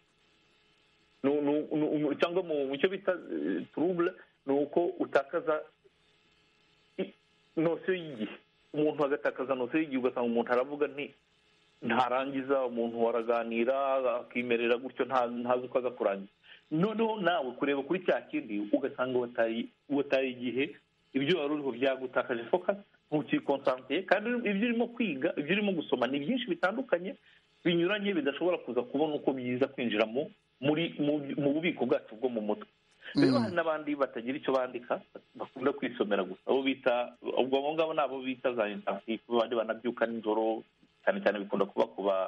Nu- nu- nu- cyangwa mu mu cyo bita eh, trouble ni uko utakaza i- nosiyo y'igihe umuntu agatakaza nosiyo y'igihe ugasanga umuntu aravuga nti ntarangiza umuntu waraganira akimerera gutyo nta- ntazi uko aza kurangiza noneho nawe kureba kuri cya kindi ugasanga wataye- wataye igihe ibyo wari uriho byagutakaje focus ntukikonsantiye kandi ibyo urimo kwiga ibyo urimo gusoma ni byinshi bitandukanye binyuranye bidashobora kuza kubona uko byiza kwinjira mu muri mu mu bubiko bwacu bwo mu mutwe rero hari n'abandi batagira icyo bandika bakunda kwisomera gusa abo bita ubwo abo ngabo ni abo bita za intansifu abandi banabyuka nijoro cyane cyane bikunda kuba ku ba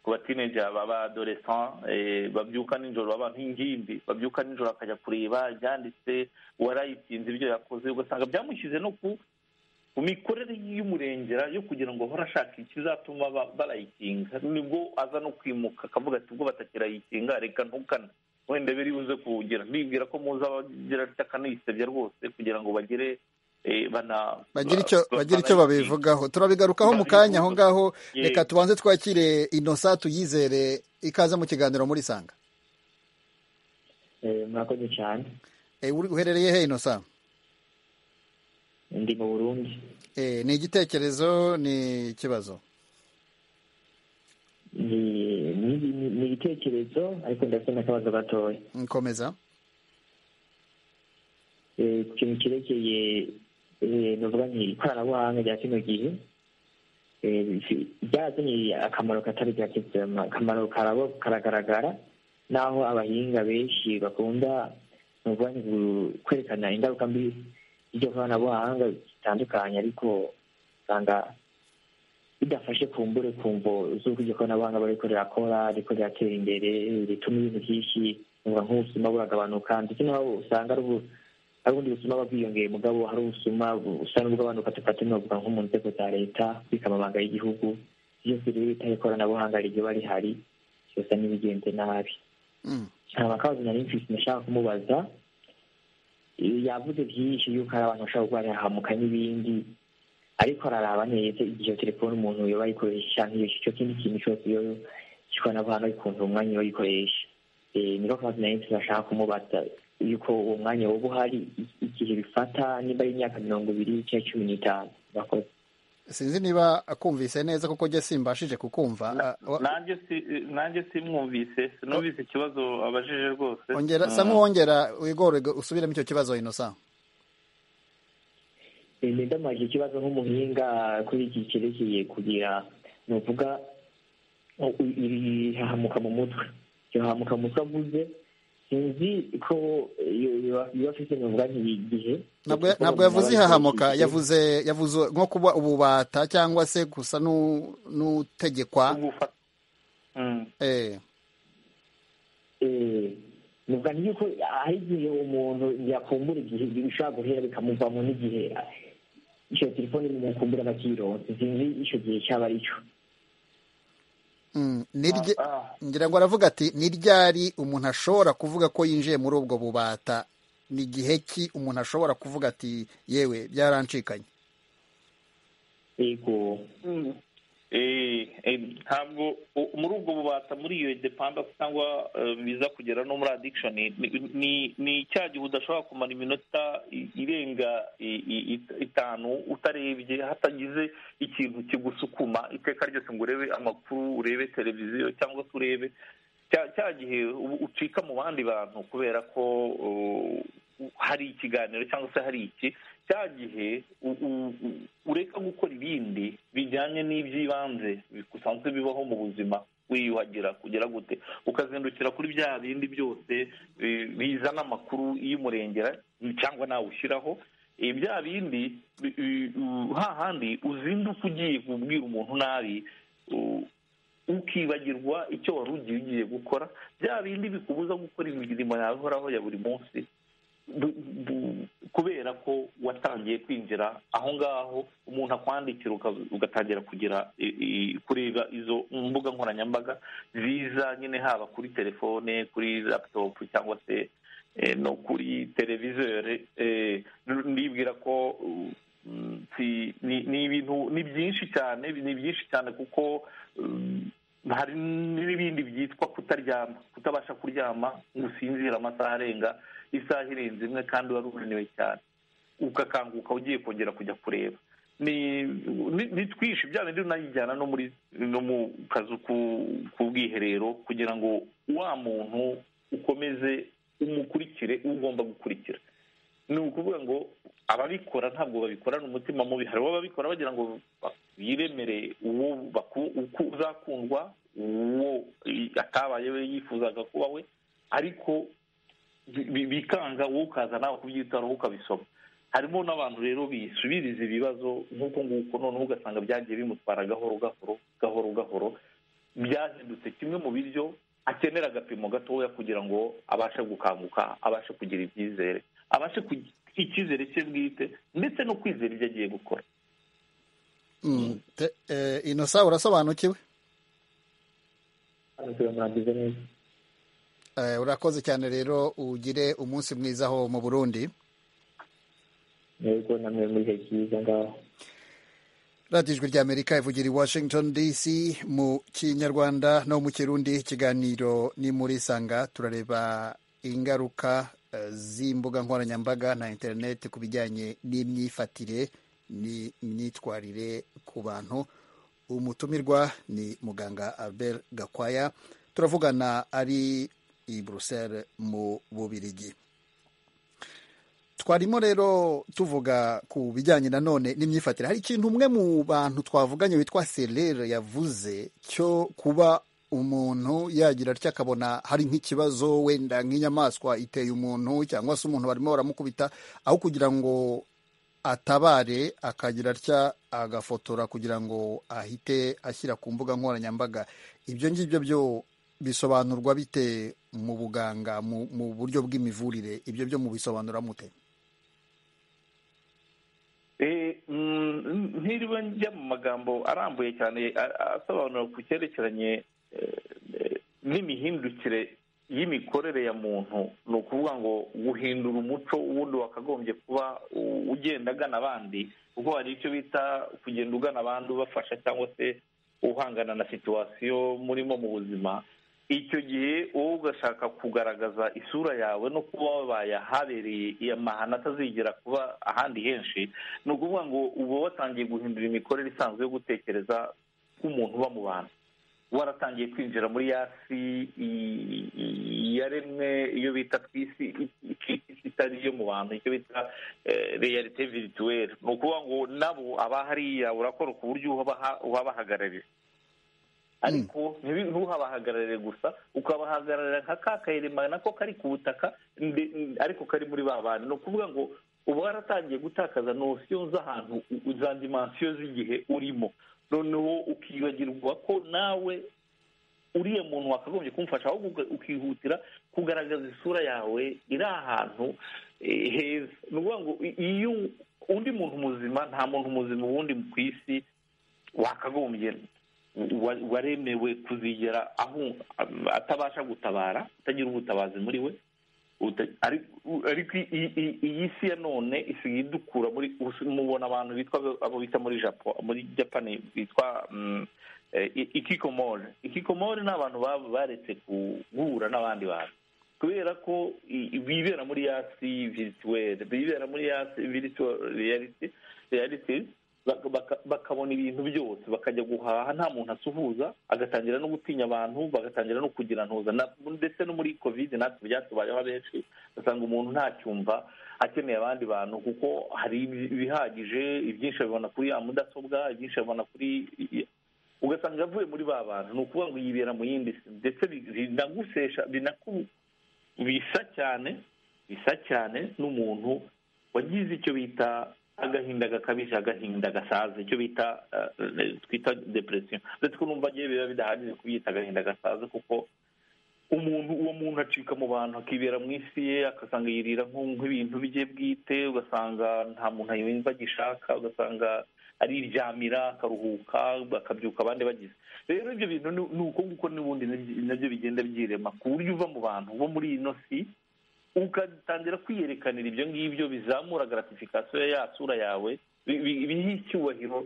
ku batineja b'abadoresan babyuka nijoro baba nk'ingimbi babyuka nijoro bakajya kureba ibyanditse uwarayitsinze ibyo yakoze ugasanga byamushyize no ku mu mikorere y'umurengera yo kugira ngo ahore ashaka ikizatuma barayikinga nibwo aza no kwimuka akavuga ati ubwo batakirayikinga reka ntukane wenda biri buze kuwugira ndibwira ko muza bagira akanisebya rwose kugira ngo bagere bagira icyo babivugaho turabigarukaho mu kanya aho ngaho reka tubanze twakire inosa tuyizere ikaze mu kiganiro muri sanga murakoze cyane uherereye he inosa ndi mu burundi ni igitekerezo ni ikibazo ni igitekerezo ariko ndetse n'akabazo gatoya nkomeza ku kintu cyerekeye nuvuga nti ikoranabuhanga rya kino gihe byarazanye akamaro katari gake akamaro karagaragara n'aho abahinga benshi bakunda nuvuga nti kwerekana ingaruka mbi iryo koranabuhanga zitandukanye ariko usanga bidafashe kumbure kumvo z'uko iryo koranabuhanga bariko rirakora riko riratera imbere rituma ibintu byinshi nk'ubusuma buragabanuka ndetse naho usanga ari hari ubundi busuma buba bwiyongeye mugabo hari ubusuma busa n'ubw'abantu dufata n'ubuvuga nko mu nzego za leta bikamamanga y'igihugu byose rero bitari ikoranabuhanga riba rihari byose n'ibigenze nabi nta makabazo nari mfite nashaka kumubaza yavuze byinshi yuko hari abantu bashobora kuba barahamuka n'ibindi ariko araraba neza igihe telefone umuntu yoba ayikoresha nk'iyo icyo kindi kintu cyose iyo cy'ikoranabuhanga ikunze umwanya iyo ayikoresha niko kabazo nari mfite nashaka kumubaza yuko uwo mwanya waba uhari igihe bifata niba ari imyaka mirongo ibiri cyangwa cumi n'itanu bakoze sinzi niba akumvise neza kuko njye simbashije kukumva nanjye simwumvise sinumvise ikibazo abajije rwose sa nk'uwongera wigore usubiremo icyo kibazo inosa ndamajije ikibazo nk'umuhinga kuri iki cyerekeye kugira nuvuga irihahamuka mu mutwe iryo hahamuka mu mutwe avuze sinzi ko biba afite nubwo igihe ntabwo yavuze ihahamuka yavuze yavuze nko kuba ububata cyangwa se gusa n'utegekwa nubwo yuko hari igihe umuntu yakumbura igihe bishobora guhera bikamuvamo n'igihe iyo telefone yakumbura agakironsa sinzi icyo gihe cyaba ari cyo ngira ngo aravuga ati ni ryari umuntu ashobora kuvuga ko yinjiye muri ubwo bubata ni igihe ki umuntu ashobora kuvuga ati yewe byarancikanye yego ntabwo muri ubwo bubata muri iyo depandansi cyangwa biza kugera no muri adikishoni ni icyaha gihe udashobora kumara iminota irenga itanu utarebye hatagize ikintu kigusukuma iteka ryose ngo urebe amakuru urebe televiziyo cyangwa se urebe cya gihe ucika mu bandi bantu kubera ko hari ikiganiro cyangwa se hari iki cya gihe ureka gukora ibindi bijyanye n'iby'ibanze bisanzwe bibaho mu buzima wiyuhagira kugira gute ukazindukira kuri bya bindi byose bizana amakuru y'umurengera cyangwa nawe ushyiraho bya bindi hahandi uzinduka ugiye kubwira umuntu nabi ukibagirwa icyo wari ugiye ugiye gukora bya bindi bikubuza gukora imirimo yawe ihoraho ya buri munsi kubera ko watangiye kwinjira aho ngaho umuntu akwandikira ugatangira kugira kureba izo mbuga nkoranyambaga ziza nyine haba kuri telefone kuri laputopu cyangwa se no kuri televizore ndibwira ko ni ibintu ni byinshi cyane ni byinshi cyane kuko hari n'ibindi byitwa kutaryama kutabasha kuryama ngo usinzire amasaha arenga isaha irenze imwe kandi wari unaniwe cyane ugakanguka ugiye kongera kujya kureba ni twinshi bya bindi unayijyana no muri no mu kazu k'ubwiherero kugira ngo wa muntu ukomeze umukurikire ugomba gukurikira ni ukuvuga ngo ababikora ntabwo babikorana umutima mubi hari uwo babikora bagira ngo biremere uwo uzakundwa uwo atabaye we yifuzaga kuba we ariko bikanga wowe ukaza nawe kubyitaho ukabisoma harimo n'abantu rero bisubiriza ibibazo nk'uko nguko noneho ugasanga byagiye bimutwara gahoro gahoro gahoro gahoro byahindutse kimwe mu biryo akenera agapimo gatoya kugira ngo abashe gukanguka abashe kugira ibyizere abashe kugira icyizere cye bwite ndetse no kwizera ibyo agiye gukora inosa urasobanukiwe Eh, urakoze cyane rero ugire umunsi mwiza aho mu burundi yego namwe muri ibihe byiza ngaho radiyo ijwi ry'amerika ivugira i washington dc mu kinyarwanda no mu kirundi ikiganiro ni muri sanga turareba ingaruka eh, z'imbuga nkoranyambaga na interineti ku bijyanye n'imyifatire ni- n'imyitwarire ku bantu umutumirwa ni muganga albert gakwaya turavugana ari i bruxelles mu bubirigi twarimo rero tuvuga ku bijyanye nanone n'imyifatire hari ikintu umwe mu bantu twavuganye witwa serere yavuze cyo kuba umuntu yagira atya akabona hari nk'ikibazo wenda nk'inyamaswa iteye umuntu cyangwa se umuntu barimo baramukubita aho kugira ngo atabare akagira atya agafotora kugira ngo ahite ashyira ku mbuga nkoranyambaga ibyo ngibyo byo bisobanurwa bite mu buganga mu, mu buryo bw'imivurire ibyo byo mubisobanura mute Eh, mm, ntiriwe njya mu magambo arambuye cyane a- a- asobanura ku cyerekeranye eh, eh, n'imihindukire y'imikorere ya muntu ni ukuvuga ngo guhindura umuco uwundi wakagombye kuba u- ugenda agana abandi kuko hari icyo bita kugenda ugana abandi ubafasha cyangwa se uhangana na situwasiyo murimo mu buzima icyo gihe wowe ugashaka kugaragaza isura yawe no kuba wabaye ahabereye iyo mahano atazigera kuba ahandi henshi ni ukuvuga ngo uba watangiye guhindura imikorere isanzwe yo gutekereza k'umuntu uba mu bantu waratangiye kwinjira muri ya si i- i- yaremwe iyo bita twisi itari iyo mu bantu icyo bita reyalite virituweri ni ukuvuga ngo nabo abahariya urakora ku buryo ubaha- ubahagarariye ariko ntibi- ntuhabahagararire gusa ukabahagararira nka ka kayirima nako kari ku butaka nde- n- ariko kari muri ba bantu ni ukuvuga ngo uba waratangiye gutakaza nosiyo z'ahantu u- za dimansiyo z'igihe urimo noneho ukibagirwa ko nawe uriya muntu wakagombye kumufasha ahubwo uga- ukihutira kugaragaza isura yawe iri ahantu eh, heza ni ukuvuga ngo i- iyo undi muntu muzima nta muntu muzima ubundi ku isi wakagombye wa- waremewe kuzigera aho atabasha gutabara atagira ubutabazi muri we uta- ari- ariko i- i- iyi si ya none isigaye idukura muri us- mubona abantu bitwa abo bita muri japo muri japani bitwa mm, eh, i- ikikomori ikikomori ni abantu baba baretse guhura n'abandi bantu kubera ko i- i- bibera muri ya si virituwere bibera muri ya si virituwariyariti realiti baka- baka- bakabona ibintu byose bakajya guhaha nta muntu asuhuza agatangira no gutinya abantu bagatangira no kugira ntuza Na- ndetse no muri kovide natwe byatubayeho abenshi ugasanga umuntu ntacyumva akeneye abandi bantu kuko hari ibi- ibihagije ibyinshi abibona kuri ya mudasobwa ibyinshi abibona kuri i- ugasanga avuye muri ba bantu ni ukuvuga ngo yibera mu yindi si ndetse bi- binagusesha binaku bisa cyane bisa cyane n'umuntu wagize icyo bita agahinda gakabije agahinda gasaza icyo bita eh, twita depresiyo ndetse ko numva agiye biba bidahagije kubyita agahinda gasaza kuko umuntu uwo muntu acika mu bantu akibera mu isi ye agasanga yirira nk'u- nk'ibintu bye bwite ugasanga nta muntu yumva agishaka ugasanga ariryamira akaruhuka akabyuka abandi bagize rero ibyo bintu ni ni uko nguko n'ubundi nabyo- nabyo bigenda byirema ku buryo uva mu bantu bo muri ino si ugatangira kwiyerekanira ibyo ngibyo bizamura gratification ya sura yawe bi- bi- biha icyubahiro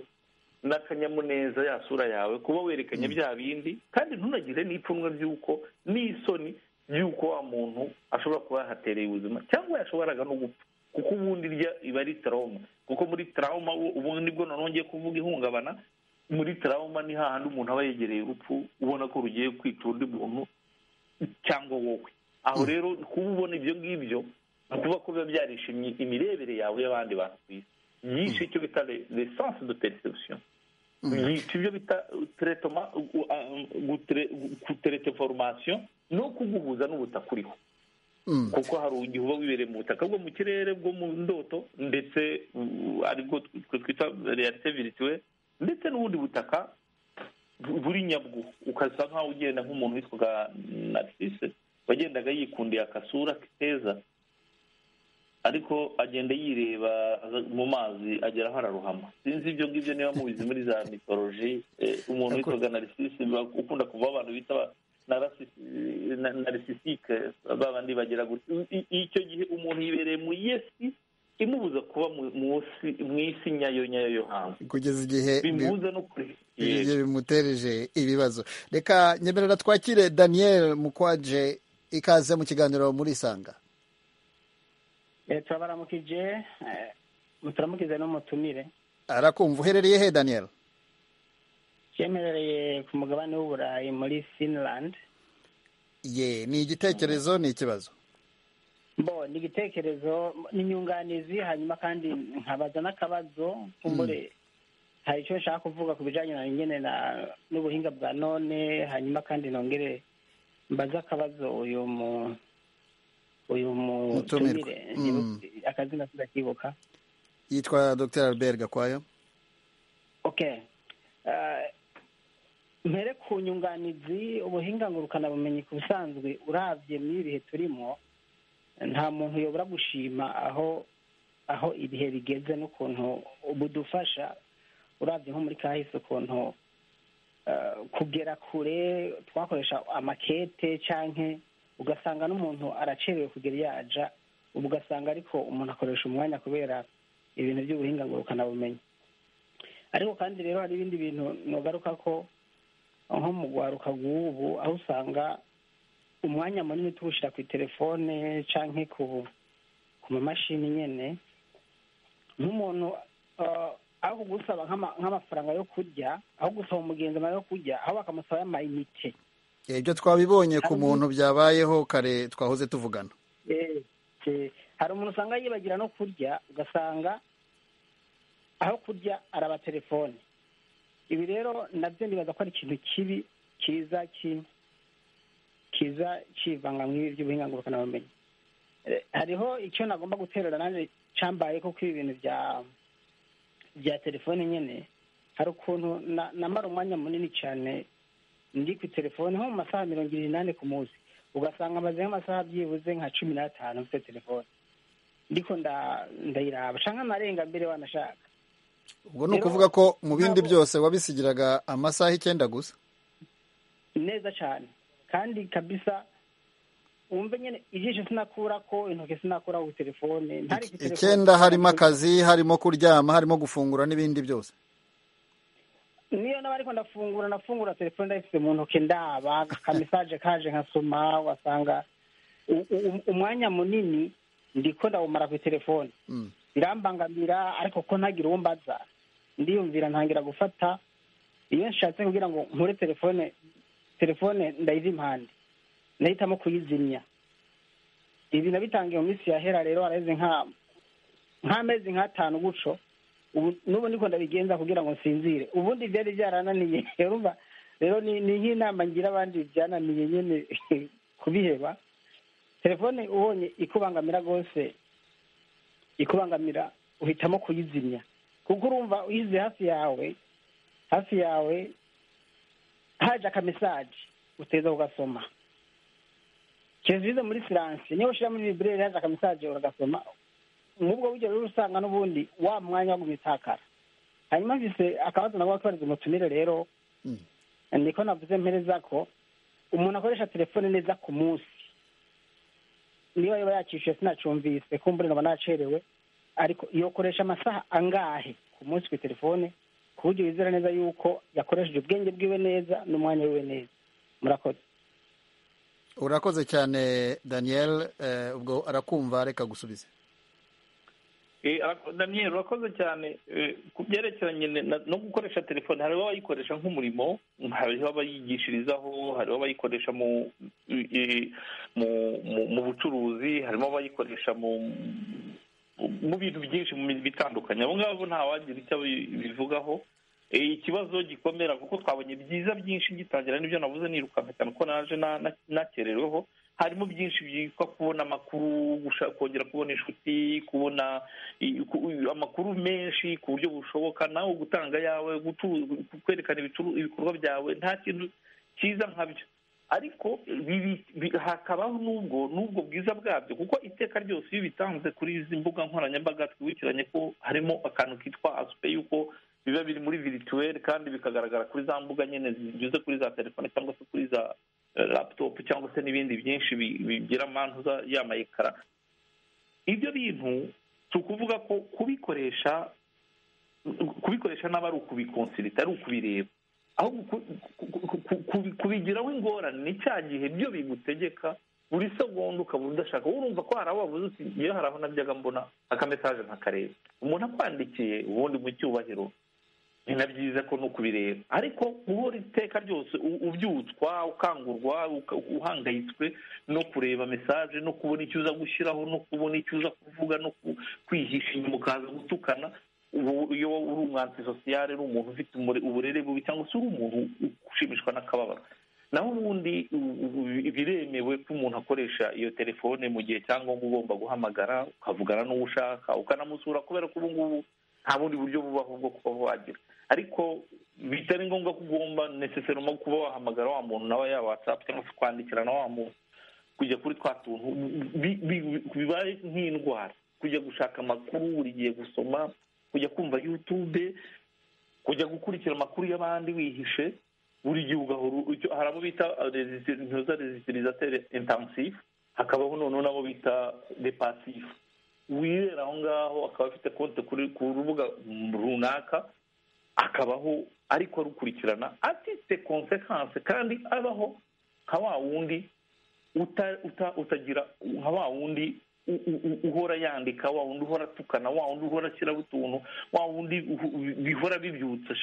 n'akanyamuneza ya sura yawe kuba werekanye bya bindi kandi ntunagire n'ipfunwe ry'uko n'isoni ry'uko wa muntu ashobora kuba yahatereye ubuzima cyangwa yashoboraga no gupfa kuko ubundi rya iba ari trauma kuko muri trauma ubu- ubu nibwo noneho ngiye kuvuga ihungabana muri trauma ni hahandi umuntu aba yegereye urupfu ubona ko rugiye kwica undi muntu cyangwa wowe aho rero kuba ubona ibyo ngibyo ni ukuvuga ko biba byarishimye imirebere yawe y'abandi bantu ku isi yishe icyo bita lesanse de perception yica ibyo bita teretoma guterete formation no kuguhuza n'ubutaka uriho Mm. kuko hari igihe uba wibereye mu butaka bwo mu kirere bwo mu ndoto ndetse uh, aribwo twe twita realite virituwe ndetse n'ubundi butaka bu- buri nyabwo ukasa nkaho ugenda nk'umuntu witwaga narisise wagendaga yikundiye akasura keza ariko agenda yireba mu mazi agera aho araruhama sinzi ibyo ngibyo niba mubizi muri za mitoloji umuntu witwaga narisisi ukunda kuva abantu bita narisisike babandi bagira gutya icyo gihe umuntu yibereye mu yesi imubuza kuba mu isi nyayo nyayo yo hanze kugeza igihe bimubuza no kureba ibyo bimutereje ibibazo reka nyemerera twakire daniel mukwaje ikaze mu kiganiro muri isanga turabaramukije turamukize n'umutumire arakumva uherereye he daniel yemerereye ku mugabane w'uburayi muri finland ye ni igitekerezo ni ikibazo bo ni igitekerezo ni inyunganizi hanyuma kandi nkabaza n'akabazo kumbure hari icyo nshaka kuvuga ku bijyanye na nyine n'ubuhinga bwa none hanyuma kandi nongere mbaze akabazo uyu mu uyu mutumire akazina tudakibuka yitwa dr albert gakwayo ok mpere ku nyunganizi ubuhinga ngurukanabumenyi ku busanzwe urabye muri ibihe turimo nta muntu uyobora gushima aho aho ibihe bigeze n'ukuntu budufasha urabye nko muri kahise ukuntu kugera kure twakoresha amakete cyangwa ugasanga n'umuntu aracerewe kugera iyo ajya ubu ugasanga ariko umuntu akoresha umwanya kubera ibintu by'ubuhinga ngurukanabumenyi ariko kandi rero hari ibindi bintu ntugaruka ko nko mu rwaruka rw'ubu aho usanga umwanya munini tuwushyira ku itelefone cyangwa ku mamashini nyine nk'umuntu aho kugusaba nk'amafaranga yo kurya aho gusaba umugenzi amafaranga yo kurya aho bakamusaba y'amayinite ibyo twabibonye ku muntu byabayeho kare twahoze tuvugana hari umuntu usanga yibagira no kurya ugasanga aho kurya araba telefone ibi rero nabyo nibaza ko ari ikintu kibi kiza kiza kivanga mu ibi by'ubuhinga ngurukanabumenyi hariho icyo nagomba guterura nanjye cyambaye kuko ibi bintu bya bya telefone nyine hari ukuntu namara umwanya munini cyane ndi ku telefone nko mu masaha mirongo irindwi n'ane ku munsi ugasanga amaze nk'amasaha byibuze nka cumi n'atanu mfite telefone ndiko ndayiraba cyangwa narenga mbere wanashaka ubwo ni ukuvuga ko mu bindi byose wabisigiraga amasaha icyenda gusa neza cyane kandi kabisa wumve nyine ijisho sinakura ko intoki sinakura ku telefone icyenda harimo akazi harimo kuryama harimo gufungura n'ibindi byose niyo naba ariko ndafungura ndafungura telefone ndayifite mu ntoki ndaba ka mesaje kaje nkasoma wasanga umwanya munini ndiko ndawumara ku telefone birambangamira ariko ko ntagira uwo mbaza ndiyumvira ntangira gufata iyo nshatse kugira ngo nkure telefone telefone ndayiva impande ndahitamo kuyizimya ibi nabitangiye mu minsi yahera rero haraheze nk'amezi nk'atanu guco n'ubu ndiko ndabigenza kugira ngo nsinzire ubundi byari byarananiye urumva rero ni nk'inama ngira abandi byananiye nyine kubiheba telefone ubonye ikubangamira rwose ikubangamira uhitamo kuyizimya kuko urumva uyize hafi yawe hafi yawe haje akamesaje uteza kugasoma kezize muri siransi niba ushyira muri bibirere haje akamesaje uragasoma nk'ubwo buryo rero usanga n'ubundi wa mwanya wo gutakara hanyuma mvise akabazo nabwo akabariza umutumire rero niko navuze mpereza ko umuntu akoresha telefone neza ku munsi niba yaba yakishyuye sinacumvise kumbure nkaba nacerewe ariko yokoresha amasaha angahe ku munsi ku telefone ku buryo wizera neza yuko yakoresheje ubwenge bwiwe neza n'umwanya wiwe neza murakoze urakoze cyane daniel ubwo arakumva reka gusubiza daniel urakoze cyane ku byerekeranye no gukoresha telefone hariho abayikoresha nk'umurimo hariho abayigishirizaho hariho abayikoresha mu bucuruzi harimo abayikoresha mu bintu byinshi mu mirimo itandukanye abo ngabo ntawagira icyo bivugaho ikibazo gikomera kuko twabonye byiza byinshi gitangira n'ibyo navuze nirukanka cyane ko naje nakerereweho harimo byinshi byitwa kubona amakuru kongera kubona inshuti kubona amakuru menshi ku buryo bushoboka nawe gutanga yawe kwerekana ibikorwa byawe nta kintu cyiza nka byo ariko hakabaho n'ubwo n'ubwo bwiza bwabyo kuko iteka ryose iyo bitanze kuri izi mbuga nkoranyambaga twibukiranye ko harimo akantu kitwa asupe y'uko biba biri muri virituweri kandi bikagaragara kuri za mbuga nyine zinyuze kuri za telefone cyangwa se kuri za laputopu cyangwa se n'ibindi byinshi bigira amantuza y'amayekara ibyo bintu si ukuvuga ko kubikoresha kubikoresha n'aba ari ukubikonsirita ari ukubireba ahubwo kubigiraho ingorane ni cya gihe byo bigutegeka buri segonda ukaba udashaka wowe urumva ko hari aho wavuze uti iyo hari aho nabyaga mbona akamesaje ntakareba umuntu akwandikiye ubundi mu cyubahiro ni na byiza ko no kubireba ariko guhora iteka ryose ubyutswa ukangurwa uhangayitswe no kureba mesaje no kubona icyo uza gushyiraho no kubona icyo uza kuvuga no kwihisha inyuma ukaza gutukana ubu iyo wowe uri umwansi sosiyale uri umuntu ufite uburere bubi cyangwa se uri umuntu ushimishwa n'akababaro naho ubundi biremewe ko umuntu akoresha iyo telefone mu gihe cyangwa ugomba guhamagara ukavugana n'uwo ushaka ukanamusura kubera ko ubu ngubu nta bundi buryo bubaho bwo kuba wagira ariko bitari ngombwa ko ugomba neseseroma kuba wahamagara wa muntu nawe yaba watsapu cyangwa se kwandikirana wa muntu kujya kuri twa tuntu bibaye nk'indwara kujya gushaka amakuru buri gihe gusoma kujya kumva yutube kujya gukurikira amakuru y'abandi wihishe buri gihe ugahora hari abo bita za rezitirizateri intansifu hakabaho noneho n'abo bita depasifu wirera aho ngaho akaba afite konti ku rubuga runaka akabaho ariko arukurikirana afite konsekanse kandi abaho nka wa wundi utagira nka wa wundi uhora yandika wa wundi uhora atukana wa wundi uhora ashyiraho utuntu wa wundi bihora bibyutsa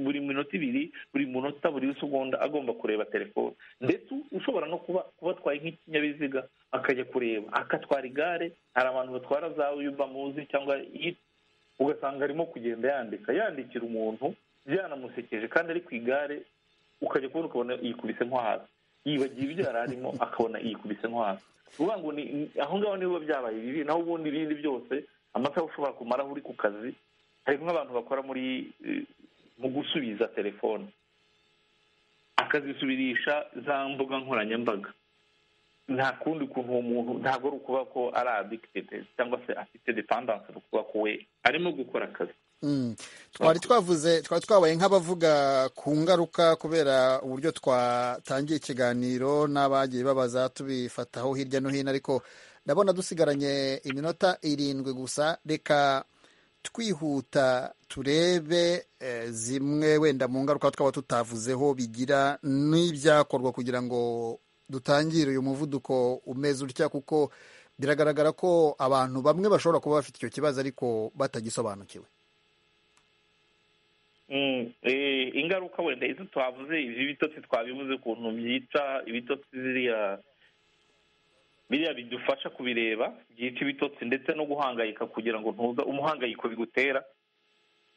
buri minota ibiri buri munota buri segonda agomba kureba telefone ndetse ushobora no kuba kuba atwaye nk'ikinyabiziga akajya kureba akatwara igare hari abantu batwara za yuba muzi cyangwa ugasanga arimo kugenda yandika yandikira umuntu byanamusekeje kandi ari ku igare ukajya kubona ukabona yikubise nko hasi yibagiwe ibyo yari arimo akabona yikubise nko hasi uvuga ngo aho ngaho niba byabaye bibi naho ubundi ibindi byose amasaha ushobora kumaraho uri ku kazi hari nk'abantu bakora muri mu gusubiza telefone akazisubirisha za mbuga nkoranyambaga nta kundi kuntu uwo muntu ntabwo ari ukuvuga ko ari adikitedi cyangwa se afite depandanse ni ukuvuga ko we arimo gukora akazi twari twavuze twari twabaye nk'abavuga ku ngaruka kubera uburyo twatangiye ikiganiro n'abagiye babaza tubifataho hirya no hino ariko ndabona dusigaranye iminota irindwi gusa reka twihuta turebe zimwe wenda mu ngaruka twaba tutavuzeho bigira n'ibyakorwa kugira ngo dutangire uyu muvuduko umeze utya kuko biragaragara ko abantu bamwe bashobora kuba bafite icyo kibazo ariko batagisobanukiwe ingaruka wenda izo twavuze izi bitotsi twabivuze ukuntu byica ibitotsi ziriya biriya bidufasha kubireba byica ibitotsi ndetse no guhangayika kugira ngo ntuza umuhangayiko bigutera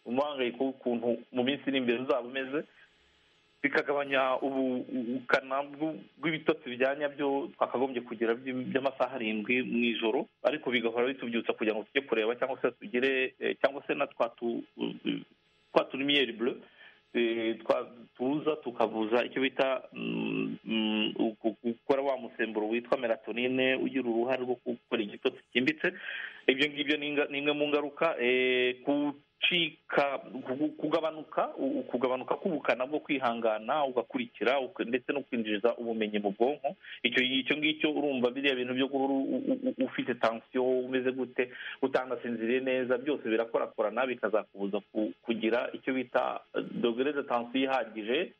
umuhangayiko w'ukuntu mu minsi iri imbere uzaba umeze bikagabanya ubukana bw'ibitotsi bya nyabyo twakagombye kugira by'amasaha arindwi mu ijoro ariko bigahora bitubyutsa kugira ngo tujye kureba cyangwa se tugire cyangwa se na twa twa turumiyeri bure tuza tukavuza icyo bita gukora wa musemburo witwa melatonine ugira uruhare rwo gukora igitotsi cyimbitse ibyo ngibyo ni imwe mu ngaruka gucika kugabanuka kugabanuka k'ubukana bwo kwihangana ugakurikira ndetse no kwinjiza ubumenyi mu bwonko icyo ngicyo urumva biriya bintu byo guhora ufite tansiyo umeze gute utanasinziriye neza byose birakorakorana bikazakubuza kugira icyo bita dogere de tansiyo ihagije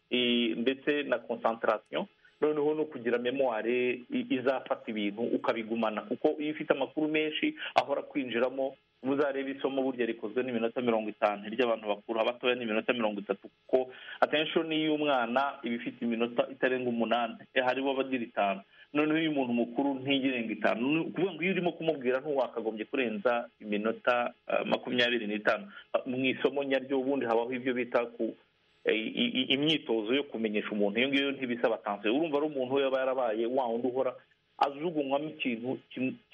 ndetse na konsantarasiyo noneho no kugira memoire izafata ibintu ukabigumana kuko iyo ufite amakuru menshi ahora kwinjiramo muzareba isomo burya rikozwe n'iminota mirongo itanu ry'abantu bakuru abatoya ni iminota mirongo itatu kuko atenshoni y'umwana iba ifite iminota itarenga umunani haribo abagira itanu noneho iyo umuntu mukuru ntigirenga itanu ni ukuvuga ngo iyo urimo kumubwira ntiwakagombye kurenza iminota makumyabiri n'itanu mu isomo nyaryo ubundi habaho ibyo bita ku imyitozo yo kumenyesha umuntu iyo ngiyo ntibisaba tansiyo urumva ari umuntu we yaba yarabaye wa wundi uhora ajugunywamo ikintu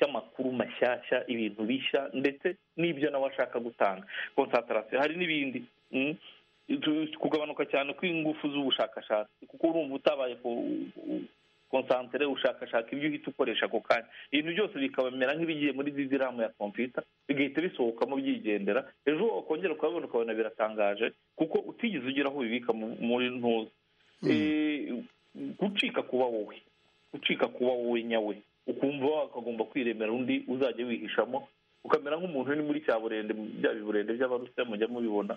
cy'amakuru mashyashya ibintu bishya ndetse n'ibyo nawe ashaka gutanga konsantarasiyo hari n'ibindi kugabanuka cyane kw'ingufu z'ubushakashatsi kuko urumva utabaye konsantere ushakashaka ibyo uhita ukoresha ako kanya ibintu byose bikabamera nk'ibigiye muri diziramu ya kompiyuta bigahita bisohokamo byigendera ejo wakongera ukabibona ukabona biratangaje kuko utigeze ugera aho ubibika muri ntuza gucika kuba wowe gucika kuba wowe nyawe ukumva wakagomba kwiremera undi uzajya wihishamo ukamera nk'umuntu uri muri cya burende bya biburende by'abarusira mujya mubibona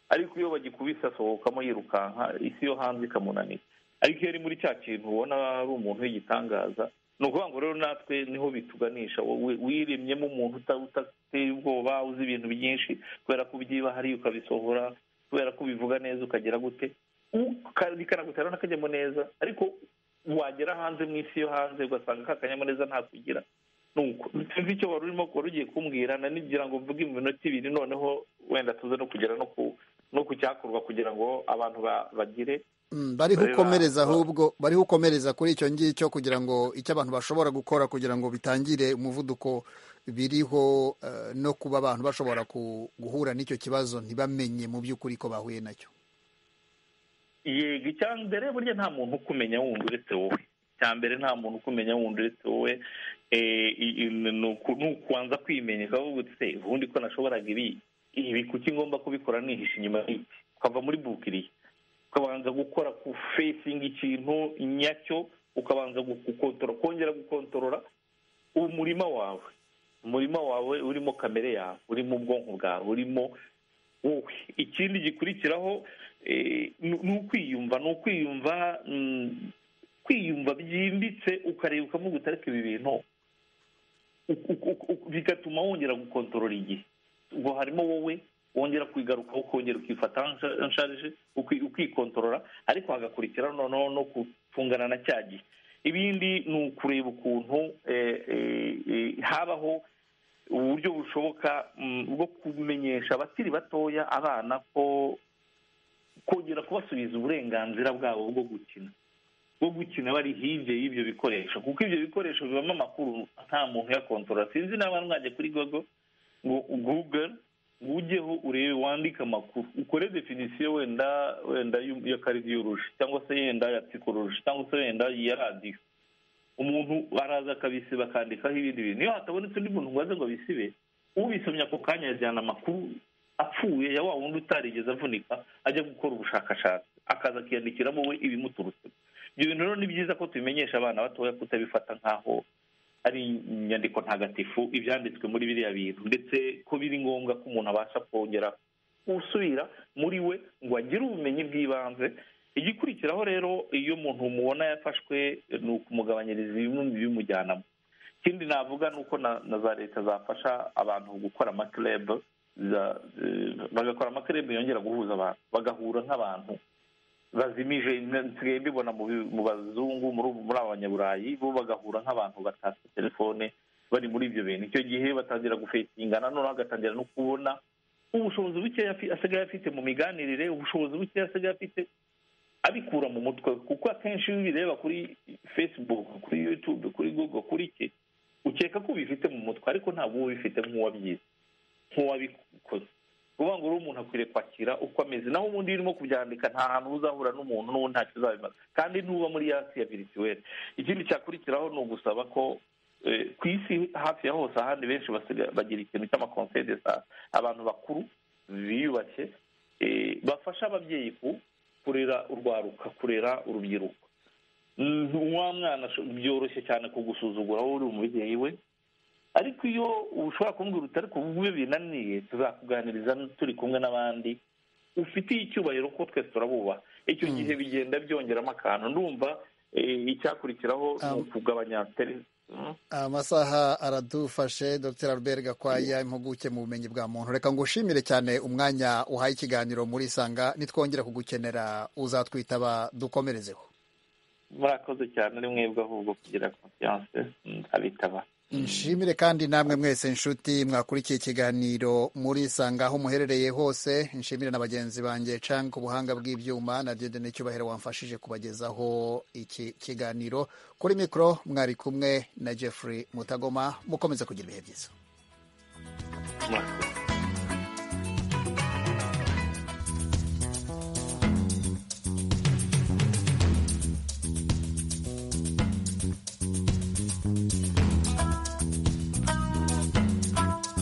ariko iyo bagikubise asohokamo yirukanka isi yo hanze ikamunanira ariko iyo ari muri cya kintu ubona ari umuntu w'igitangaza ni ukuvuga ngo rero natwe niho bituganisha wowe wiremyemo umuntu utateye ubwoba uzi ibintu byinshi kubera ko ubyiba hariya ukabisohora kubera ko ubivuga neza ukagera gute bikanagutera n'akajyamo neza ariko wagera hanze mu isi yo hanze ugasanga kakanyamuneza ntakugira sinzi icyo wari urimo wari ugiye kumbwira na nigira ngo mvuge mu minota ibiri noneho wenda tuze no kugera no ku cyakorwa kugira ngo abantu bagire bariho ukomereza ahubwo bariho ukomereza kuri icyo ngicyo kugira ngo icyo abantu bashobora gukora kugira ngo bitangire umuvuduko biriho no kuba abantu bashobora guhura n'icyo kibazo ntibamenye mu by'ukuri ko bahuye nacyo yego icya mbere burya nta muntu ukumenya wundi uretse wowe icya mbere nta muntu ukumenya wundi uretse wowe ni ukubanza kwimenya ukavuga uti se ubundi ko nashoboraga ibi ibi kuki ngomba kubikora nihisha inyuma y'iki ukava muri bukiriya ukabanza gukora ku fesingi ikintu nyacyo ukabanza gukontora kongera gukontorora umurima wawe umurima wawe urimo kamere yawe urimo ubwonko bwawe urimo wowe ikindi gikurikiraho ni ukwiyumva ni ukwiyumva kwiyumva byimbitse ukareba ukavuga utareka ibi bintu bigatuma wongera gukontorora igihe ubwo harimo wowe wongera kwigarukaho ukongera ukifata nsharije ukikontorora ariko hagakurikiraho noneho no gutungana na cya gihe ibindi ni ukureba ukuntu habaho uburyo bushoboka bwo kumenyesha abakiri batoya abana ko kongera kubasubiza uburenganzira bwabo bwo gukina bwo gukina bari hirya y'ibyo bikoresho kuko ibyo bikoresho bibamo amakuru nta muntu uyakontorora sinzi n'abana mwajya kuri gogo ngo google ujyeho urebe wandike amakuru ukore definisiyo wenda wenda ya karidiyoroji cyangwa se yenda ya psikoroji cyangwa se wenda ya radiyo umuntu araza akabisiba akandikaho ibindi bintu iyo hatabonetse undi muntu ngo aze ngo abisibe ubisomye ako kanya yajyana amakuru apfuye ya wa wundi utarigeze avunika ajya gukora ubushakashatsi akaza akiyandikiramo we ibimuturutsemo ibyo bintu rero ni byiza ko tubimenyesha abana batoya kutabifata nk'aho ari inyandiko ntagatifu ibyanditswe muri biriya bintu ndetse ko biri ngombwa ko umuntu abasha kongera gusubira muri we ngo agire ubumenyi bw'ibanze igikurikiraho rero iyo umuntu mubona yafashwe ni ukumugabanyiriza ibimwe bimujyanamo ikindi navuga ni uko na za leta zafasha abantu gukora amakirebe bagakora amakirebe yongera guhuza abantu bagahura nk'abantu bazimije nsigaye mbibona mu bazungu muri abanyaburayi bo bagahura nk'abantu batasa telefone bari muri ibyo bintu icyo gihe batangira gufetinga noneho agatangira no kubona ubushobozi bukeya asigaye afite mu miganirire ubushobozi bukeya asigaye afite abikura mu mutwe kuko akenshi iyo ubireba kuri facebook kuri youtube kuri google kuri iki ukeka ko ubifite mu mutwe ariko ntabwo uba ubifite nk'uwabyize nk'uwabikoze kuvuga ngo rero umuntu akwiriye kwakira uko ameze naho ubundi urimo kubyandika nta hantu uzahura n'umuntu n'ubu ntacyo uzabimaza kandi ntuba muri yasi ya virituweli ikindi cyakurikiraho ni ugusaba ko ku isi hafi ya hose ahandi benshi bagira ikintu cy'amakonsede abantu bakuru biyubashye bafasha ababyeyi kurera urwaruka kurera urubyiruko wa mwana byoroshye cyane kugusuzugura wowe uri umubyeyi we ariko iyo ushobora kumbwira utari kuvuga binaniye tuzakuganiriza turi kumwe n'abandi ufitiye icyubahiro ko twese turabubaha icyo gihe bigenda byongeramo akantu ndumva icyakurikiraho ni ukugabanya amasaha aradufashe dr albert gakwaya impuguke mu bumenyi bwa muntu reka ngo ushimire cyane umwanya uhaye ikiganiro muri isanga nitwongera kugukenera uzatwitaba dukomerezeho murakoze cyane ari mwebwe ahubwo kugira konfiyanse abitaba nshimire kandi namwe mwese inshuti mwakurikiye ikiganiro muri isanga aho muherereye hose nshimire na bagenzi banjye canga ubuhanga bw'ibyuma na dede n'icyubahiro wamfashije kubagezaho iki kiganiro kuri mikoro mwari kumwe na jeffrey mutagoma mukomeze kugira ibihe byiza